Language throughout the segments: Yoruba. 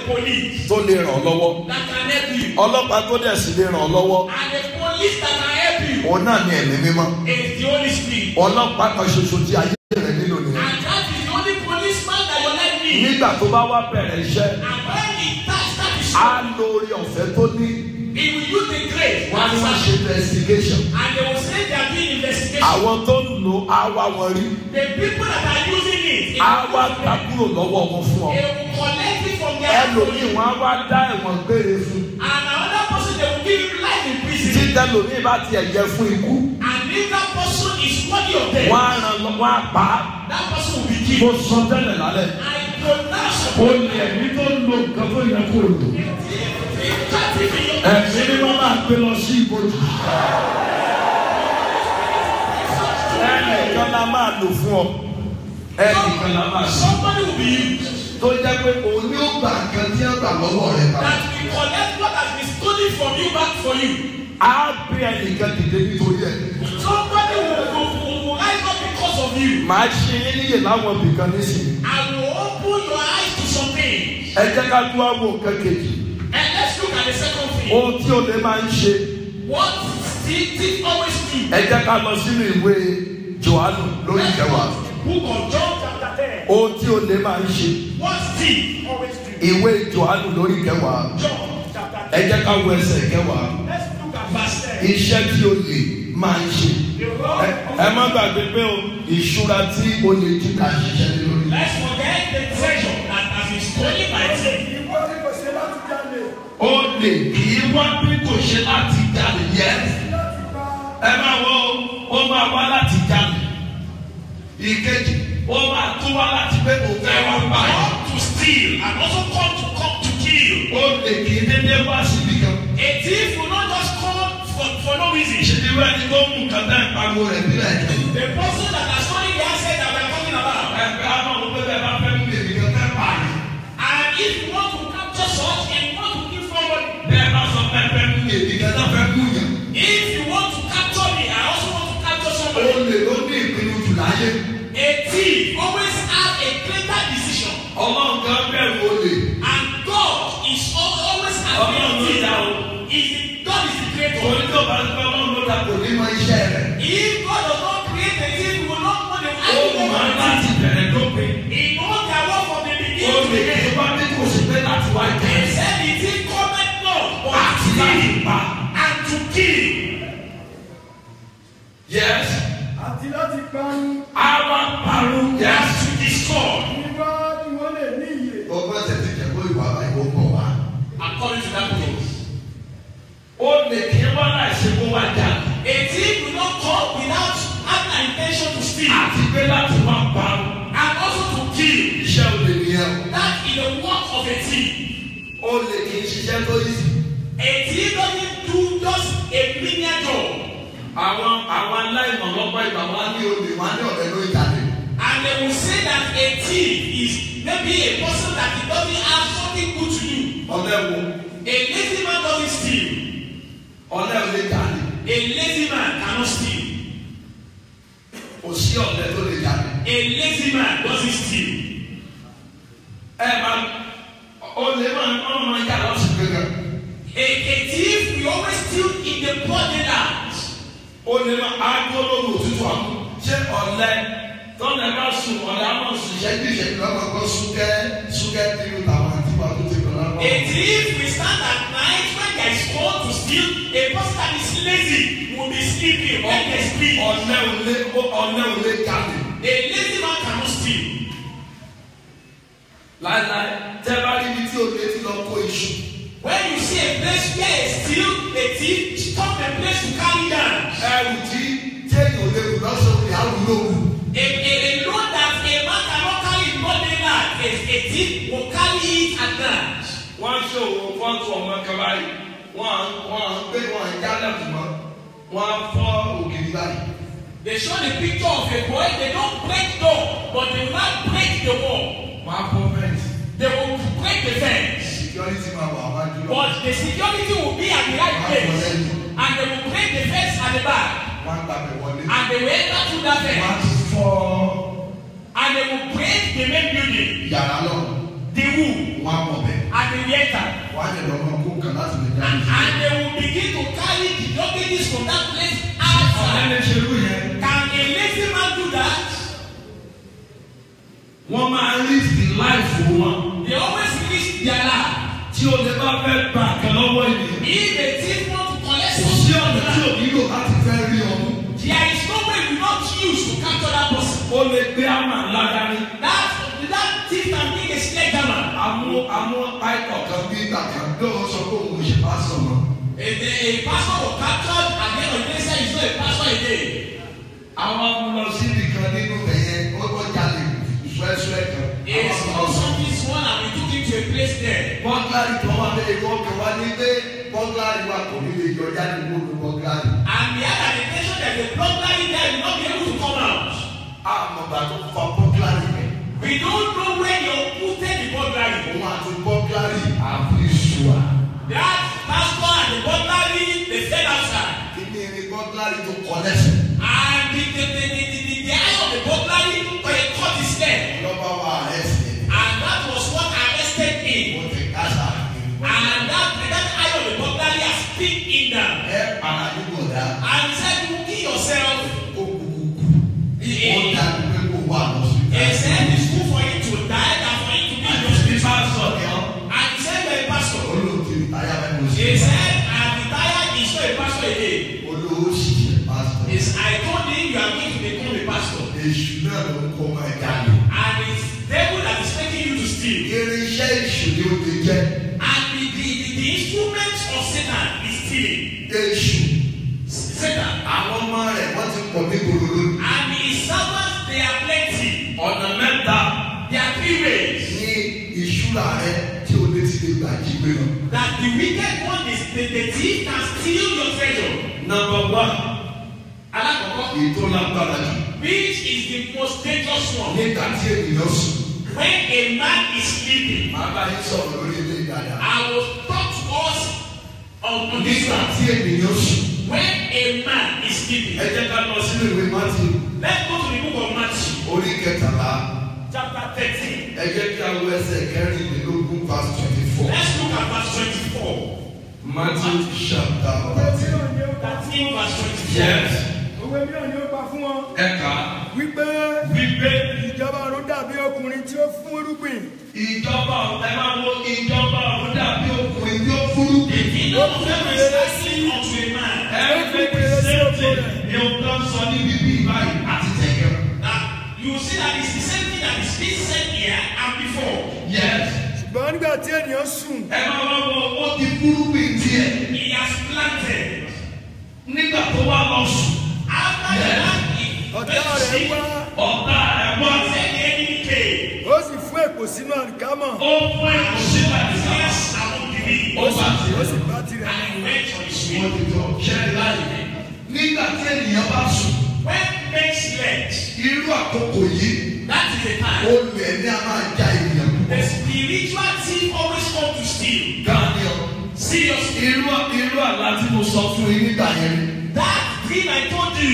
police tó lè ràn ọ́ lọ́wọ́ that can help you. ọlọ́pàá tó dẹ̀ sì lè ràn ọ́ lọ́wọ́ And the police that can help you òun náà ní ẹ̀mí mímọ́ is the Holy Spirit. ọlọ́pàá kan ṣoṣo tí ayé rẹ̀ nílò nìyẹn And that is the only policeman that your life needs. nígbà tó bá wá bẹ̀rẹ̀ iṣẹ́ And when he starts that is á lo orí ọ̀fẹ́ tó ní he will use the grace. wọ́n á ní wọ́n ṣe investigation And they will say they are doing investigation. àwọn tó ń lo á wá wọn rí The people that are using it, á wá gbà kúrò lọ́wọ́ wọn fún ọ they will collect it from their ẹlòmíì wọn á wá dá ẹ̀wọ̀n gbére fún And another person, they will give you life in tí prison. tẹlòmíì bá tiẹ̀ yẹ fún ikú And if that person is worthy of death, wọ́n á ràn lọ wọ́n á pa á that person will be mo killed. sọ tẹ́lẹ̀ lálẹ́ I pronounce ó ní ẹ̀mí tó ń lo nǹkan tó yẹ kó lò ẹ̀mí ni wọ́n máa gbé lọ sí ibojì ẹnìkan la máa lò fún ọ ẹnìkan la máa lò Somebody will be used tó jẹ́ pé òun ni ó gbà nǹkan tí wọ́n gbà lọ́wọ́ rẹ̀ padà. that will collect what has been stolen from you back for you. á bí ẹnìkan dìde nítorí ẹ̀. Somebody will, will, will, will rise up because of you. màá ṣe yín níyè láwọn ibìkan nísìnyí. I will open your eyes to some things. ẹ jẹ́ ká tó àwọn nǹkan kejì. And let's look at the second thing. ohun tí o lè máa ń ṣe. What thief thief always do. ẹ jẹ́ ká lọ sínú ìwé johannu lórí ìkẹwàá. Book of John chapter ten. ohun tí o lè máa ń ṣe. What thief always do. ìwé johannu lórí ìkẹwàá. John chapter ẹ ten. jẹ́ ká wo ẹsẹ̀ ìkẹwàá. Let's look at verse ten. iṣẹ́ tí o lè máa ń ṣe. The road ẹ ẹ má gbàgbé pé o ìṣúra tí o lè jí ká ṣiṣẹ́ lé lórí. Let's forget the treasure that has been stolen by thief. Ìwọ ni kò ṣe láti jalè, o lè kì í wá bí kò ṣe láti jalè yẹ. láti pa ẹ máa wo ó máa wá láti jalè. ìkejì ó máa tún wá láti pé kò fẹ́ wá bá yìí. Come to steal and also come to come to kill. ó lè kì í dédé wá síbi kan. A thief will not just come for, for no reason. ìṣèlú ẹni tó mú nǹkan náà pariwo rẹ̀ nílẹ̀ jẹ́. The person that has stolen the asset that we are talking about. ẹgbẹ́ àwọn ọmọ pẹ́pẹ́ bá fẹ́ mú èmi kan fẹ́ pa yìí. And if you want to capture such and you want to kill somebody, bẹ́ẹ̀ bá sọ pẹ́pẹ́ mú èmi kan náà fẹ́ mú yàn. if you want to capture me, I also want to capture ó somebody. lè ló ní ìpinnu jù láyé. A thief always have a greater decision. ọlọ́run kan bẹ̀rù olè. And God is al- always has Ọlọ́run ló been dá o. Is the, God is the creator. torí tó bá ń gbọ́ ọlọ́run ló dà kò ní mọ iṣẹ́ rẹ̀. If God does not create a thief, we will not know the ó mọ̀ actual láti bẹ̀rẹ̀ dópin. He knows their work from the ó beginning to lè the kí tó end. bá dé kò sí pé láti wá He jẹ́. said the thief cometh not but àti to láti steal pa. and to kill. yes. àti láti parun. àwa parun. and yes. to destroy. Ìwọ ni wọ́n lè ní ìyè. ọgbọ́n tètè jẹ́ kó ìwà àìwọ́ pọ̀ wá. According to that case. ó lè kí wọ́n láì ṣe kó wá jà. A thief will not come without having an intention to steal àti pé láti wá parun. and also to kill. iṣẹ́ olè nìyẹn o. That is the work of a thief. ó lè kí n ṣiṣẹ́ tó yí sí. A thief doesn't do just a menial job. àwọn àwọn aláìmọ̀ lọ́pọ̀ ìgbà wá ní olè wá ní ọ̀rẹ́ ló jáde. And they will say that a thief is maybe a person that it doesn't have something good to do. ọ̀lẹ́ wo A lazy man doesn't steal. ọ̀lẹ́ ò lè jáde. A lazy man cannot steal. kò sí ọ̀lẹ́ tó lè jáde. A lazy man doesn't steal. ẹ máa olè máa ń ọ̀nà máa yà lọ́sùn kankan. A, a thief will always steal in the broad daylight. olè máa aago lóru òtútù àmú. ṣé ọ̀lẹ́ tọ́lẹ̀ bá sùn ọ̀lẹ́ á máa sùn ìṣẹ́jú ìṣẹ́jú lọ́mọ kan súnkẹ́ súnkẹ́ nínú tàwọn àti wà tó ti kọ̀ lọ́wọ́. A thief will stand at night when there is call to steal. A person that is lazy will be sleeping when they sleep. ọ̀lẹ́ ò lè ọ̀lẹ́ ò lè jáde. A lazy man cannot steal. láíláí tẹ́ bá rí ibi tí olè ti lọ kó iṣu. When you see a place where a steal, a thief stop the place to carry down. ẹrù tí téèyàn ò lè rù lọ́sọ̀rọ̀ ìyá rù lóru. A, a, a load that a man cannot carry in broad daylight, a, a thief will carry it at night. wọ́n ń ṣòwò fọ́tò ọmọ kan báyìí wọ́n à ń wọ́n à ń gbé wọn à ń jálẹ̀ fún wọn wọ́n á fọ́ ògiri báyìí. They show the picture of a boy, they don't break door, but they will not break the wall. wọ́n á fọ́ fẹ́ǹsì. They will break the fence. security máa wà wájú lọ. But the security will be at the right place. And they will break the fence at the back. wọ́n á gbàgbé wọlé. And they will enter through that wọ́n á fence. tún fọ́ And they will break the main building, yàrá lọ. the roof, wọ́n á mọ̀ bẹ̀. and they will enter. wọ́n á lè lọ́mọ kó kan láti lè dá And, ìṣe. and they will begin to carry the luggages from that place ọ̀rẹ́ outside. lè ṣerú yẹn. Can a lazy man do that? wọ́n máa risk the life wọn. They always risk their life. tí o lè bá fẹ́ gba àkàn lọ́wọ́ ènìyàn. If a thief want to collect kò sí something, ọ̀nà tí o nílò láti fẹ́ rí ọmú. there is no way we not use to capture that person. o lè gbé àmà ńlá dání. That that thief can be a sledgehammer. àwọn àwọn àìkọ̀ kan bí ìgbà kan lọ́wọ́ sọ pé òun ò ṣe pásọ̀ mọ́. A, a, a pastor was captured at the end of the day say he's not a pastor again. àwọn amúlọ síbi kan nínú ẹ̀yẹ ó ó jalè ṣúẹ́ṣúẹ́ kan. He àwọn stole amúlọ something small and we took him to a place there. bọ́gláàrì kan wà bẹ́ẹ̀ ìwọ kan wá ní pé bọ́gláàrì wa kò ní lè yọ jáde gbóòdù bọ́gláàrì. And we had an intention that the burglary there will not be able to come out. àmọ̀gbà tó fa bọ́gláàrì rẹ̀. We don't know where you put the burglary. òun àti bọ́gláàrì àfi ìṣùwà. That pastor and the burglary they stayed outside. kí ni ẹni bọ́gláàrì tó kọ lẹ́sẹ̀. And the the the the the, the, the eye of the burglary they cut his leg. lọ́ba wa rẹ̀ sí i. And that was what arrested him. ó ti kásá. And that that eye of the burglary has pinned him down. ẹ paradúgbò dá. And he said you kill yourself. ó kúkú kú. He, ó he, dájú pé kó wà lọ́sùn. he said it's good for him to die than for him to be in hospital. And he said you're a pastor. olóòtú ìtayà mẹ́nu sí. He said I'm retired he's not a pastor again. olówó sì ṣe pásítọ̀. Is I told him you are going to become a pastor. èṣù náà ló ń kó ọmọ ẹ̀dá lò. And it's devil that is making you to steal. irinṣẹ́ èṣù ni ó ti jẹ́. And the, the, the, the instruments of Satan is stealing. èṣù Satan. àwọn ọmọ rẹ̀ wọ́n ti pọ̀ ní gbòòrò lónìí. And his servants, they are plenty. ọ̀nà mẹ́ta There are three ways ní ìṣúra rẹ tí o lè ti lè gbà jí gbé lọ. that the wicked one is the, the thief can steal your treasure. Number one, Alakoko, èyí tó lágbára jù. which is the most dangerous one? Nígbà tí ènìyàn sùn, When a man is sleeping, màá bá yín sọ̀rọ̀ lórí ilé ìdájà. I will talk to us on, on this Nígbà one. tí ènìyàn sùn, When a man is sleeping, ẹ jẹ́ ká lọ sínú ìwé Matthew let's go to the book of Matthew, orí kẹtàlá. chapter 13. Ẹ jẹ́ kí a wo ẹsẹ̀ kẹrìnlélógún verse twenty four. Let's look at verse 24. Matthew chapter òwe mìíràn ni ó pa fún 13 wọn. verse 24. Yes. òwe mìíràn ni ó pa fún wọn. Ẹ̀ka wípé wípé ìjọba ọ̀run dàbí ọkùnrin tí ó fún irúgbìn. ìjọba ẹ máa wo ìjọba ọ̀run dàbí ọkùnrin tí ó fúrú. The kingdom of heaven is likened unto a man Every same thing ni o kan sọ ní bíbí báyìí àti tẹ̀kẹ́. that you will see that it's the same thing that is being said here and before. Yes. ṣùgbọ́n nígbà tí ènìyàn sùn Ẹ máa wá wọ ó ti fúrú bí tiẹ̀. He has planted. Nígbà tó wá lọ sùn, After the Yes. land ọ̀tá rẹ̀ wá ọ̀tá ẹ̀ wá. said the enemy came. ó sì fún èpò sínú àlìkámọ̀ Ó fún èkó sí àdìsá. Yes, among the Ó weak. bá ó tiẹ̀. sì bá tirẹ̀ And he went on his Wọ́n way. ti jọ ṣẹ́ni láyé. Nígbà tí ènìyàn bá sùn, When men slept, irú àkókò yìí, that is the time. olè ní a máa já ènìyàn The púpọ̀. spiritual thief always come to steal. Daniel, Seriously. irú irú àlá tí mo sọ fún yín nígbà yẹn. That dream I told you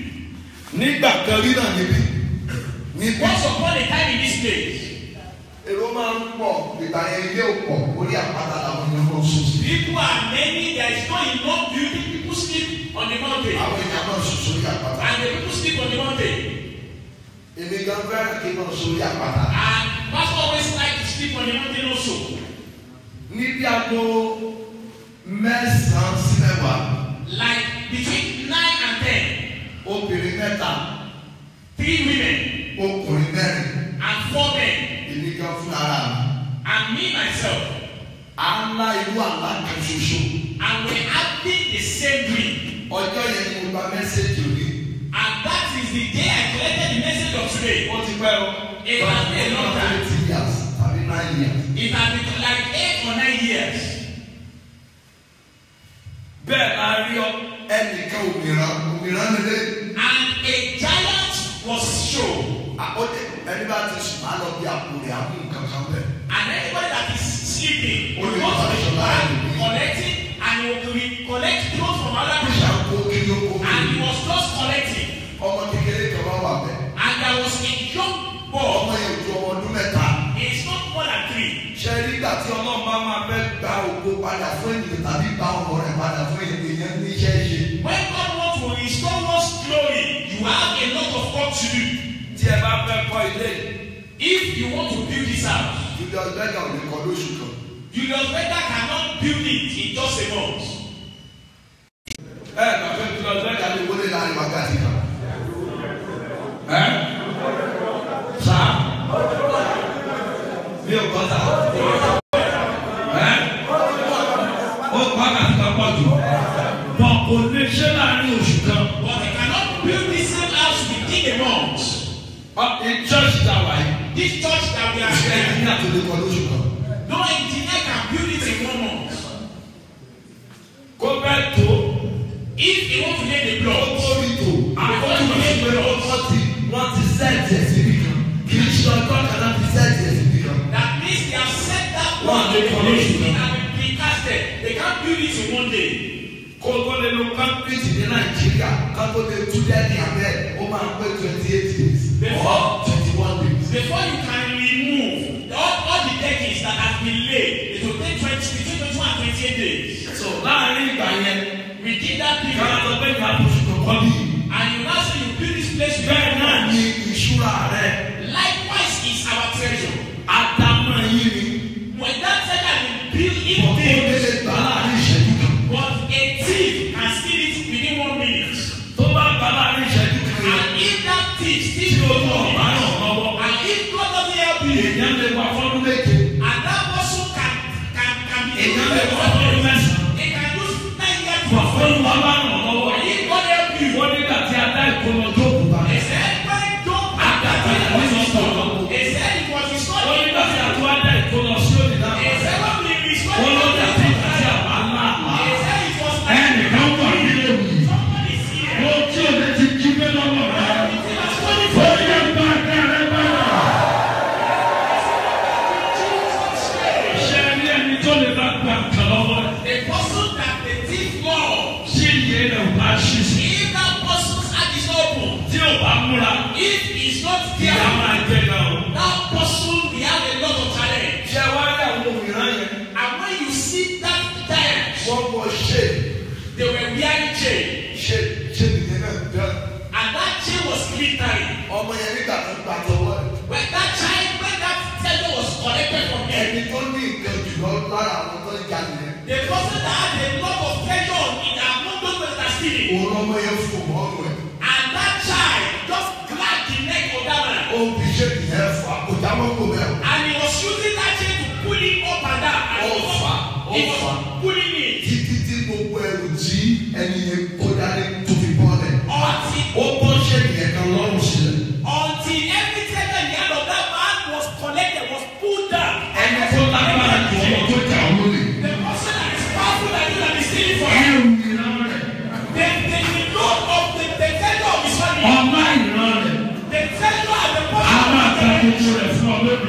Nígbà kan rí náà níbí. Níbi once upon a time in this place. èrò máa ń pọ̀, ìgbà yẹn ilé ò pọ̀, orí àpáta làwọn ènìyàn máa ń sùn sí. People are many, there is not enough building. People sleep on the mountain. Àwọn èèyàn máa ń sùn sórí àpáta. And the people sleep on the mountain. Èmi gan fẹ́ràn kí n máa sórí àpáta. And pastor always like to sleep on the mountain also. Níbi aago mẹ́sàn-án sí mẹ́wàá, Like between nine and ten, obìnrin mẹ́ta, three women ọkùnrin mẹ́rin, and four men, èmi gan fún ara mi. and me myself, À ń lá irú àlá kan ṣoṣo. and we having the same dream. Ọjọ́ yẹn ni mo gba mẹ́sẹ̀gì òní. And that is the day I collected the message of today. Ó ti pẹ́ o. It has been a long time. Twenty years tàbí nine years. It has been like eight or nine years. bẹ́ẹ̀ la rí ọ ẹnìkan òmìrán òmìrán nílé And a giant was shown. àkọ́jẹ́ ẹni bá ti sùn á lọ bí àpò rẹ̀ àmú nǹkan kan bẹ̀. And anybody that is sleeping will Only go to the one bank, should collect it, and he will re- collect clothes from other people. ìṣàkó kí ló kó And he mi. was just collecting. ọmọ kékeré kan wá wà bẹ̀. And there was a young boy. ọmọ yẹn ju ọmọ ọdún mẹ́ta. He is not more than three. ṣe nígbà tí ọlọ́run bá máa bẹ́ padà fún ènìyàn tàbí gba ọmọ rẹ̀ padà fún ènìyàn ní iṣẹ́ ṣe. When God wants to restore one's glory, you have a lot of work to do. tí ẹ bá fẹ́ kọ́ ilé If you want to build this house, Julius Berger ò lè kọ́ lóṣù kan. Julius Berger cannot build it in just a month. ẹ bá fẹ́ Julius Berger lè wọlé láàrin wákàtí kan. ẹ sá mi ò kọ́ sá. ẹ ó kọ́ àkàtì kan pọ̀ jù. bọ̀ kò lè ṣe láàrin oṣù kan. But he cannot build this same house within a month. in church that way. This church that we are ẹ here, ní àtúndì kan lóṣù kan. no engineer can build it in one month. kó bẹ́ẹ̀ tó. If he want to lay the ó block, tó rí tó. àkókò ìṣúná wọ́n ti wọ́n ti sẹ́ẹ̀tì ẹ̀ síbi kan. kì í ṣe ọjọ́ kan náà ti sẹ́ẹ̀tì ẹ̀ síbi kan. that means they have set that One one day day for for each. it and been precasted. They can't build it in one day. kó tó lè lo concrete ní nàìjíríà ká tó lè tú lẹ́ẹ̀kì abẹ́ ó máa pé twenty eight days or twenty one days. Before you can remove all, all the deckings that have been laid, it will take 20, between 21 and 28 days. so láàrin ìgbà yẹn Within that ká period, lọ pé ká oṣù tó kọ́ bí. and you now say you build this place with bẹ́ẹ̀ náà ni ìṣúra rẹ̀ Likewise is our treasure. àdámọ̀ yín ni When that treasure has been built in ọ̀pọ̀ days, òdèlè gbà láàrin ìṣẹ́jú kan. but a thief can steal it within one minute. tó bá gbà láàrin ìṣẹ́jú kan yẹn And if that thief tí steals o one tó ọ̀bá minute, náà lọ́wọ́ and if God doesn't help you, èèyàn lè wà fọ́dún méje and that person can can can be èèyàn lè wà fọ́dún mẹ́sàn-án He can use nine years wà for fọ́dún wà bá ràn lọ́wọ́. And if God help you, wọ́n nígbà tí a dá ìkómọ tó kù bá. he said, when Job had that thing was restored, he said it was restored. wọ́n nígbà tí a tó wá dá ìkómọ sí òní náà. He said when we restored wọ́n ló it, dá sí ìgbà tí a bá ńlá àlá. he said it was like ẹnìkan wà nílé wì. somebody is here. mo tí o lè ti jí bẹ́ẹ̀ lọ́wọ́ rẹ̀. It was funny ó for yẹ bá kẹrẹ bá rà. Jesus' name. ṣé ní ẹni tó lè bá gbà kan lọ́wọ́ rẹ̀. The person that the thief loves, ṣé iye rẹ̀ ò bá ṣí sí. if that person's heart is open, tí o bá múra. if he's not ìyá there, máa jẹ náà o. that person will have a lot of challenge. ṣé wá rí àwọn òmìnira yẹn. And when you see that giant, wọ́n wọ ṣe they were wearing chain. ṣe ṣe nìyẹn náà dán. And that chain was glittering. ọmọ yẹn nígbà tó gbà tọwọ́ rẹ̀. When that child, when that treasure was collected from him, ẹni tó ní nǹkan jùlọ lára àwọn tó ń jalè yẹn. the person that had a lot of treasure in among those that are stealing, òun ọmọ yẹn fò mọ́ ọ̀rọ̀ ẹ̀. and that child just grabbed the neck of that man, ó fi ṣe nìyẹn fà kò já mọ́ kò bẹ́ẹ̀ o. and he was using that chain to pull him up and down, and he Ó was, fà, ó he was fà. pulling it títí tí gbogbo ẹrù tí ẹni yẹn kó dání tó fi bọ́ lẹ̀. until ó bọ́ ṣe nìyẹn kan lọ́rùn sílẹ̀. until every treasure in the hand of that man was collected, was pulled down. ẹni tó lágbára jù ọmọ tó jà ọ́ lólè. The person that is powerful than you that is stealing from you, ẹrù ìran rẹ̀. the the the load of the the treasure of his family, ọmọ ìran rẹ̀. the treasure and the a portion máa of ta the gbogbo rẹ̀ fún ọ lónìí.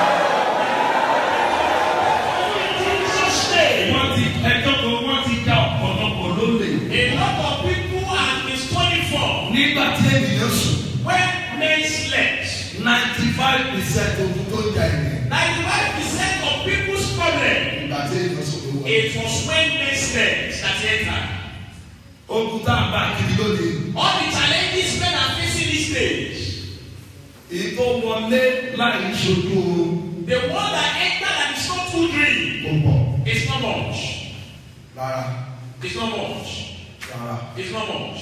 Jesus name. wọ́n ti ẹjọ́ kan wọ́n ti já ọ̀pọ̀lọpọ̀ lólè. A lot of people have been stolen from nígbà tí ènìyàn sùn when men slept. ninety five percent ogun tó ń jà ènìyàn. Ninety-five percent of people's problem. nígbà tí ènìyàn sùn ló wọ. It was when men slept that entered. ogun tá a bá kiri lónìí. All the challenges men are facing these days. èyí tó wọlé láì ṣojú oorun The one that entered and is not too dream. kò pọ̀ It's not much. rárá It's not much. rárá. It's not much.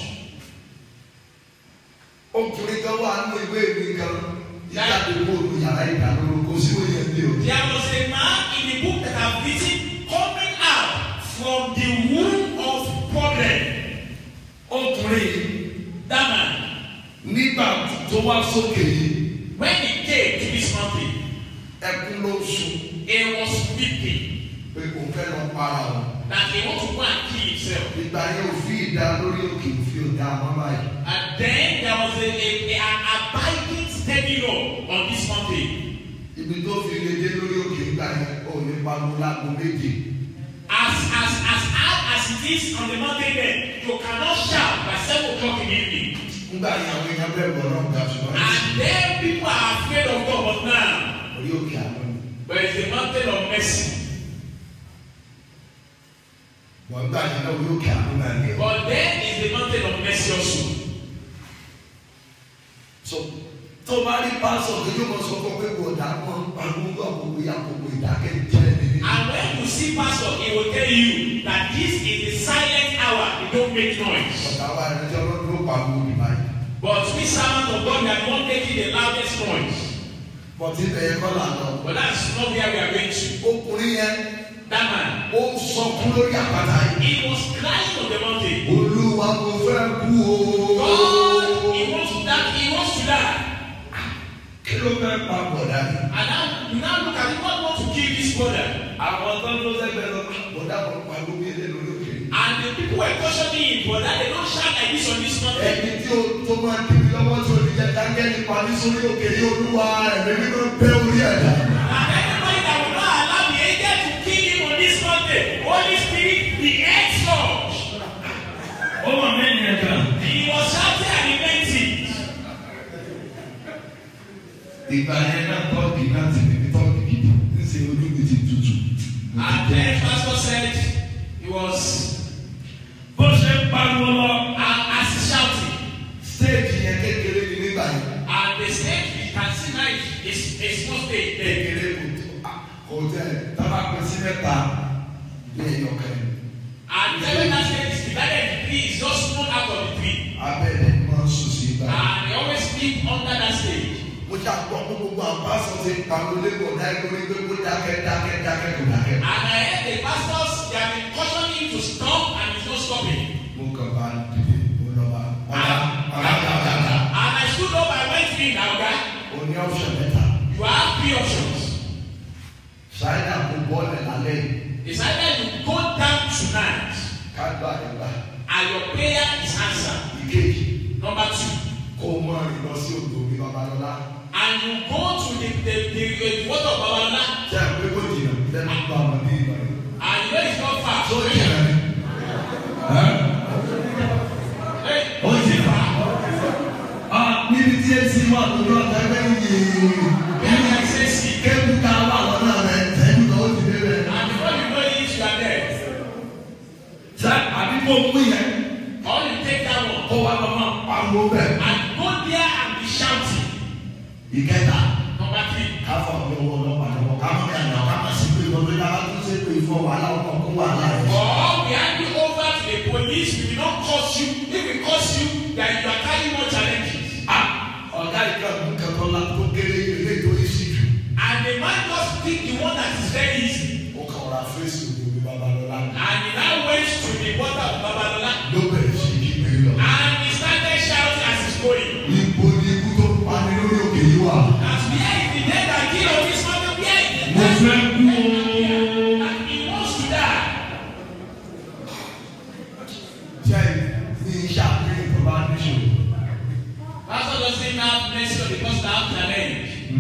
ọkùnrin kan wà nínú ìwé ìwé kan ìjáde bóòlù yàrá ìdánilóró kò sí wọ́n yẹn lé o. There was a man in the book that I've written coming out from the womb of problem. ọkùnrin yìí That man, nígbà tó wá sókè yìí when he came to this mountain, ẹkún ló ń sun he was weeping pé kò fẹ́ lọ para o. that he want to go and kill himself. ìgbà yẹn òfin ìdá lórí òkè òfin òdà àmọ́ báyìí. And then there was a, a, a an abiding steady law on this mountain. ibi tó fi lè dé lórí òkè ìgbà yẹn ò ní pariwo lágbo méje. As as as hard as it is on the mountain there, you cannot shout by seven o'clock in the evening. nígbà yẹn àwọn èèyàn bẹ̀rù ọlọ́run ga ṣùgbọ́n And then people are afraid of God, but now, orí òkè àná ni. but it's the mountain of mercy. wọ́n gbà yín náà yóò kí àánú náà ní. But then is the mountain of mercy also. so tó bá rí pásọ̀ tó yóò mọ sọ fún pé kò dá mọ́ àgbóńgbò àkókò yà àkókò ìdákẹ́ jẹ́ nínú. And when you see pastor, he will tell you that this is the silent hour. They don't make noise. ọ̀tá wa ẹni tí ọlọ́run ló pa àwọn òbí báyìí. But we servants of God, we are not making the loudest noise. bọ̀tí bẹ̀yẹ kọ́ là lọ. But that's not where we are going to. ọkùnrin yẹn That man, ó sọ kú lórí àpáta yìí. he was crying on the mountain. olúwa mo fẹ́ kú o. God, he wants to die. He wants to die. kí ló fẹ́ pa bọ̀dá yìí. And now, you now look at it. God wants to kill this brother. àwọn tó ń lọ sẹ́gbẹ̀ẹ́ lọ. bọ̀dá kan pa gbogbo ilé lórí òkè. And the people were questioning him, but that they don't shout like this on this mountain. ẹni tí o tó máa ń dìbò lọ́wọ́ tí o ní jẹ́ dáńgẹ́lì parí sórí òkè ní olúwa ẹ̀mí mímọ́ bẹ́ orí ẹ̀dá. And anybody that will not allow the angel to kill him on this mountain, Holy Spirit, the earth surge. ó wà mẹ́rin ẹ̀dá. He was shouting and he meant it. ìgbà yẹn náà tọ́ọ̀gì náà ti ní tọ́ọ̀gì gidi ń ṣe ojú mi ti tutù. And then pastor said he was bó ṣe ń pariwo lọ. uh, as he shouting. stéèjì yẹn kékeré ni nígbà yẹn. And the stage we can see now is a small stage there. kékeré kò tó kò tẹ tábà pín sí mẹ́ta ní ẹ̀yọ̀kẹ́. And seven that stage is divided into three, is just one out of the three. abẹ́rẹ́ máa ń sùn sí ibà. And they always sleep under that stage. mo ṣe àgbọ̀ pé gbogbo àwọn pásọ̀ ti pariwo lẹ́kọ̀ọ́ náà lórí pé kó dákẹ́ dákẹ́ dákẹ́ kò dákẹ́. And I heard the pastors, they have been cautioning him to stop and he's not stopping. mo kàn bá dìde mo lọ bá ọ̀gá ọ̀gá ọ̀gá ọ̀gá. And I stood up, I went in, now guy, o ní ọ̀ṣọ̀ mẹ́ta. you have three options. ṣáínà kò bọ́ọ̀lù lálẹ́ yìí. It's either you go down tonight ká gbà nígbà. and your prayer is answered. ìkejì Number two, kó o mọ rìn lọ sí odò mi babalọ́lá. and you go to the the the, the water of Babalola ṣé àpé kò jìnnà lẹ́nu bá ọmọ ní ìgbà yìí. and you know it's not far. tó jìnnà ni. Hey, ó jìnnà. níbi tí etí wà lójú ọ̀tá ẹgbẹ́ yìí. where can I say see? kébù ká wà lọ́nà rẹ̀ sẹ́yìn tó ti dé rẹ̀. And before you know it, you are there. ṣé àbí kò mú yẹn Or you take that one kó wá lọ́mọ pariwo bẹ́ẹ̀. and go there and be shouting. ìkẹta Number three, káfọ̀ ní owó ọlọ́pàá lọ́wọ́ ká má bẹ̀rẹ̀ náà ká má sí pé ìwọ́n lórí àwọn tó ṣe pé ìfọ̀ wàhálà ọkọ̀ kó wàhálà rẹ̀. or we hand you over to the police, we will not curse you. If we curse you, then you are carrying more challenges. Ah, ọ̀gá ìka nǹkan kan la tó kéré ilé tó yí sí jù. And the man just pick the one that is very easy. ó kàn ra fèsì òbí babalọ́lá And he now went to the water of Babalola ló bẹ̀rẹ̀ sí kí pé lọ. and he started shouting as he's going. Ibo ni ikú tó pa ní lórí òkè yìí wà. That where is the dead that kill on this mountain? Where is the Mo dead? fẹ́ kú o. And he wants to die. Jẹ́ ní iṣẹ́ àpéyìn tó bá ní ṣòro. Pastor doesn't have mercy on the person that have challenge.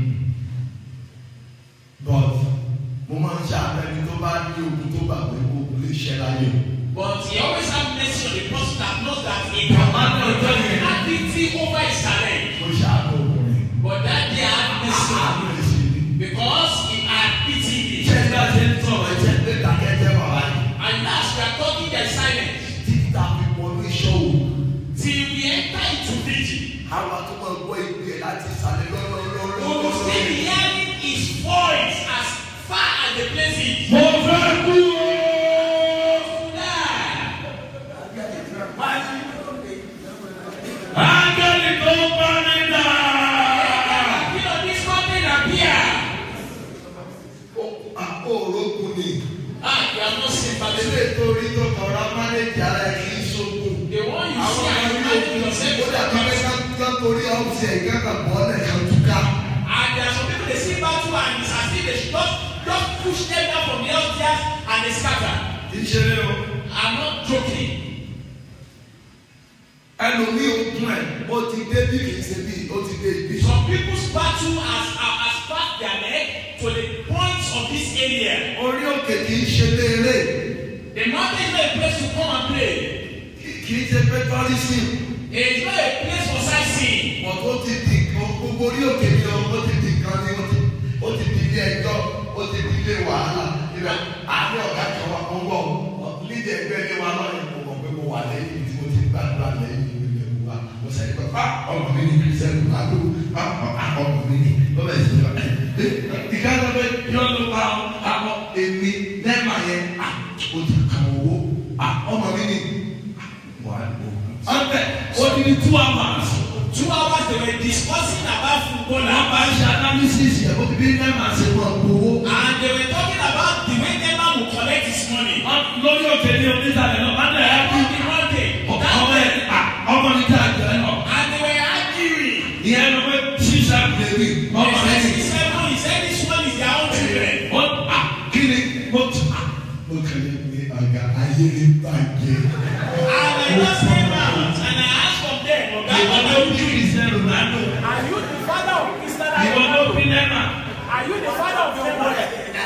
But mo máa ń ṣe àpẹẹrẹ tó bá ní ogun tó gbàgbé ogun lè ṣẹ́ láyé o. But he always have mercy on the person that knows that he cannot control the ability over his challenge. Mo ṣe àpò ọkùnrin. But that day I had mercy on Àpò him ẹ̀sìn ni. because he had pitied me. Ṣé ẹgbẹ́ ṣe ń sọ̀rọ̀ ẹ̀jẹ̀ pé kàkẹ́jẹ́ wà láyé? And as we are talking, there is silence. Títí ta fi wọnú iṣẹ́ òwò. Till we enter into vigil. Àwọn tó máa gbọ́ ìgbé ẹ̀ láti ìsàlẹ̀ We will still lọ́lọ́lọ́lọ́lọ́. be hearing his voice as far as the place is. Mo fẹ́ kú o. Ángẹ́lì tó bá mi dà. You know, this mountain appear. Àpò òrókùn ni. Ah, you are not sympathetic. Ilé ìtorí tó kọ̀ọ̀rọ̀ mánéjì ara ẹ̀ kì í ṣogun. The one you Àwọn see and ọmọ imagine ilé yourself òkú. Ó is dàbí not pé ká ká torí ọ́fíìsì ẹ̀gá kan bọ́ ọ́nà kan túká. And there are some people they see battle and it's as if they should just just push them down from the upstairs and they scatter. Kì í ṣeré o. I'm not joking. Ẹlòmíì ogun ẹ̀ ó ti dé bí kì í ṣe bí ó ti dé ibi. Some people's battle has has has passed their leg to the points of this area. Orí òkè kì í ṣe léèrè. The mountain is not a place to come and play. Kì í ṣe pé tọ́lísì. It's not a place for sightseeing. Wọ́n tó ti di gbogbo orí òkè mi lọ, ó ti di kan ní ó ti ó ti di ilé ẹjọ́, ó ti di ilé wàhálà. Ibẹ̀ àárẹ̀ ọ̀gá kan wà ó ń bọ̀ níbi ẹgbẹ́ ilé wa lọ́yìn mo mọ̀ pé mo wà lẹ́yìn tí mo ti gbàdúrà lẹ́yìn ìwé ìwé wa mo sẹ́yìn pé pa ọmọ mi ní kristian lado ọmọ mi ní lọ́bẹ̀ sí wa. ìka lọ pé yọ ló pa àwọn èmi lẹ́ẹ̀ma yẹn o ti kàn owó ọmọ mi ní wà ló. ọbẹ̀ o ti ní two hours. Two hours they were discussing about football wọ́n and bá ṣe analysis yẹn o ti bí lẹ́ẹ̀ma ṣe mọ̀ owó. and they were talking about the way Neymar will collect his money. lórí òkè ní onísàlẹ̀ náà má lẹ̀ ẹ́ On the Monday, that ọmọ ẹ̀ ọmọ mi tí a jẹ ẹ náà. and they were arguing. ìyẹn ló pé ṣíṣà bèbí ọmọ He rẹ said, ní. he said, no, he said this one is their own children. ó à kí ni mo tù. mo kẹ́lẹ́ ní ọ̀gá ayé ní bàjẹ́. And I just came out and I asked from them, Oga, ìwọ what ló are you bí doing? Cristiano Ronaldo. Are you the father of Cristiano ìwọ ló Ronaldo? bí Neymar. Are you the father of your boy?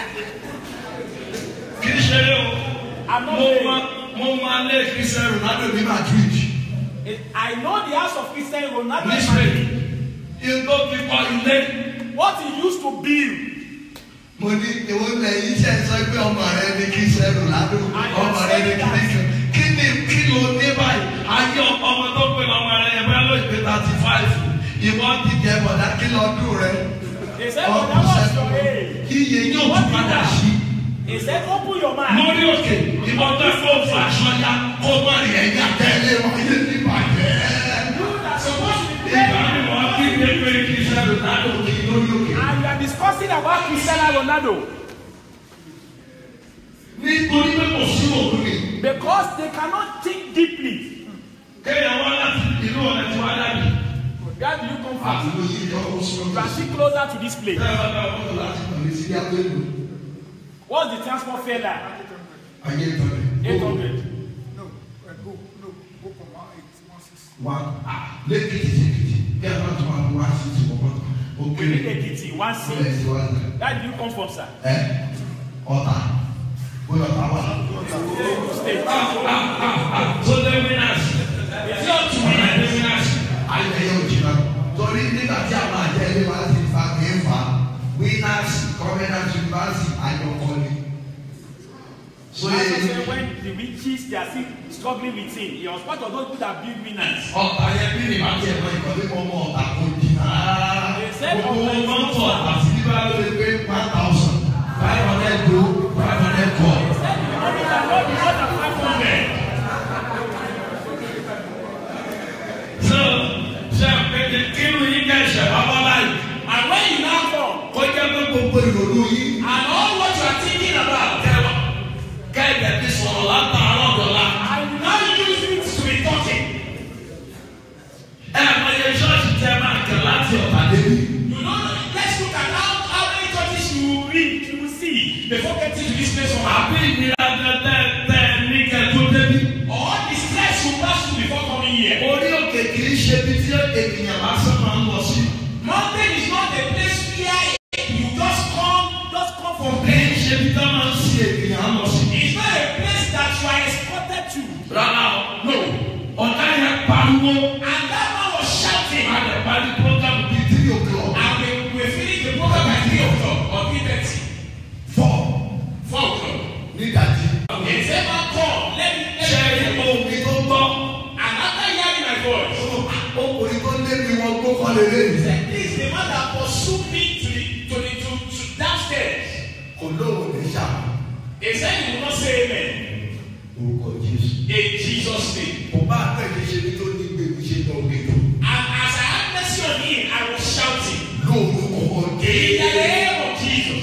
kì í ṣeré o. I'm not mo saying. ma mo ma lé Cristiano Ronaldo ní Madrid. I know the house of Cristiano Ronaldo. ní Spain. ìgbó fi kọ́ ilé. What he used to build. mo ní ìwọ lẹ́yìn iṣẹ́ sọ pé ọmọ rẹ ní Cristiano Ronaldo ọmọ rẹ ní kíníkan kí ni kí ló dé báyìí ayé ọmọ tó pè lọ́mọ rẹ ẹ bá lóyún pé thirty five ìwọ ti jẹ bọ̀dá kí lọ́dún rẹ They said, but that was your age. iye yóò tún padà sí He said, open your mind. lórí òkè ìwọ tó fọ́ fún aṣọ ya kó má rí ẹ̀yà tẹ́lẹ̀ wáyé ní bàjẹ́. You that supposed to be ìgbà praying. mi wọ́n kí ní pé Cristiano Ronaldo kì í lórí òkè. And you are discussing about Cristiano Ronaldo. nítorí pé kò sí òkú ni Because they cannot think deeply. kéèyàn wá láti ìlú ọ̀nà tí wọ́n dàbí. Where do you come àti from? lóyún ìjọ oṣù You are still closer to this place. Tẹ́lẹ̀ bá wọ́n láti pàdé sí Abẹ́lú. What's the transport fare like? Ayé ìtọ́lẹ̀. 800. No, uh, go, no, go from one eight, one six. Wá lẹ́kìtì lẹ́kìtì kí ẹ bá tún máa wá sí ti wọ́pọ̀. Ó We kéré. need Ekiti, one Ó lẹ̀ seat. sí wá ní. Where do you come from, sir? Ẹ ọ̀tà. Bóyá ọ̀tà wà. State. Tó lé wínàsì. It's not to Ọ̀nà me. lé wínàsì. Ayẹyẹ òjìnà. Torí nígbà tí àwọn àjẹlé wa ti fa kì í fa wínàsì kọ́mẹ́nàsì yunifásitì ayọ̀kọ́ ni. So That's yẹ why when the riches they are still struggling with him, he was part of those people that build winners. ọ̀tà yẹn bí ní bàtí ẹ̀kọ́ ìkọ́lé mọ́ mọ́ ọ̀tà kò jìnnà rárá. They said Gbogbo ọ̀tà is mọ́tò not ọ̀tà sí bíbá ló lè pé one thousand five hundred do five hundred call. Said the money that not be more than 500. So ṣe àpèjẹ kírun yín kẹ́ ṣẹ̀ bábá báyìí. And when you now come, Kó jẹ́ pé gbogbo ìrònú yín and all what you are thinking about, kẹwà kẹ́ẹ̀dẹ̀ ti sọ̀rọ̀ látàárọ̀ dọ̀la. and you now use it to be talking. Ẹ mọ iye ṣọ́ọ̀ṣì tẹ máa kẹ̀ láti ọ̀tà débi. You know, let's look at how, how many churches you will read, you will see before getting to this place from our Àbí ìnira tẹ tẹ tẹ ní kẹ tó débi. All the stress you pass through before coming here. Orí òkè kì í ṣe ibi tí ènìyàn lásán máa ń lọ sí. Mountain is not a place where you just come, just come from Kì í there. ṣe ibi tí wọ́n máa ń ṣe ènìyàn lọ sí. It's not a place that you are escorted to. Rárá o. No. Ọ̀gá yẹn pariwo. And that man was shouting. A lè parí program bíi three o'clock. And we, we finished the program by 3 o'clock or 3.30. Four. 4 o'clock. Nídàjí. He said, man, come, let me, Ṣé let rí me. ohun mi tó gbọ́? And after hearing my voice, Ọkùnrin tó lé mi wọn gbó kọ́ lélẹ̀. he said, this is the man that pursued me to the, to the, to, to downstairs. Kò lóhùn ní ṣàmù. He said he will not say amen. Orúkọ Jésù. In Jesus' name. Kò bá àpẹẹrẹ ṣe ní tó ní gbèmí ṣe lọ gbèdú. And as I had mercy on him, I was shouting. Lórúkọ In the Jésù. name of Jesus.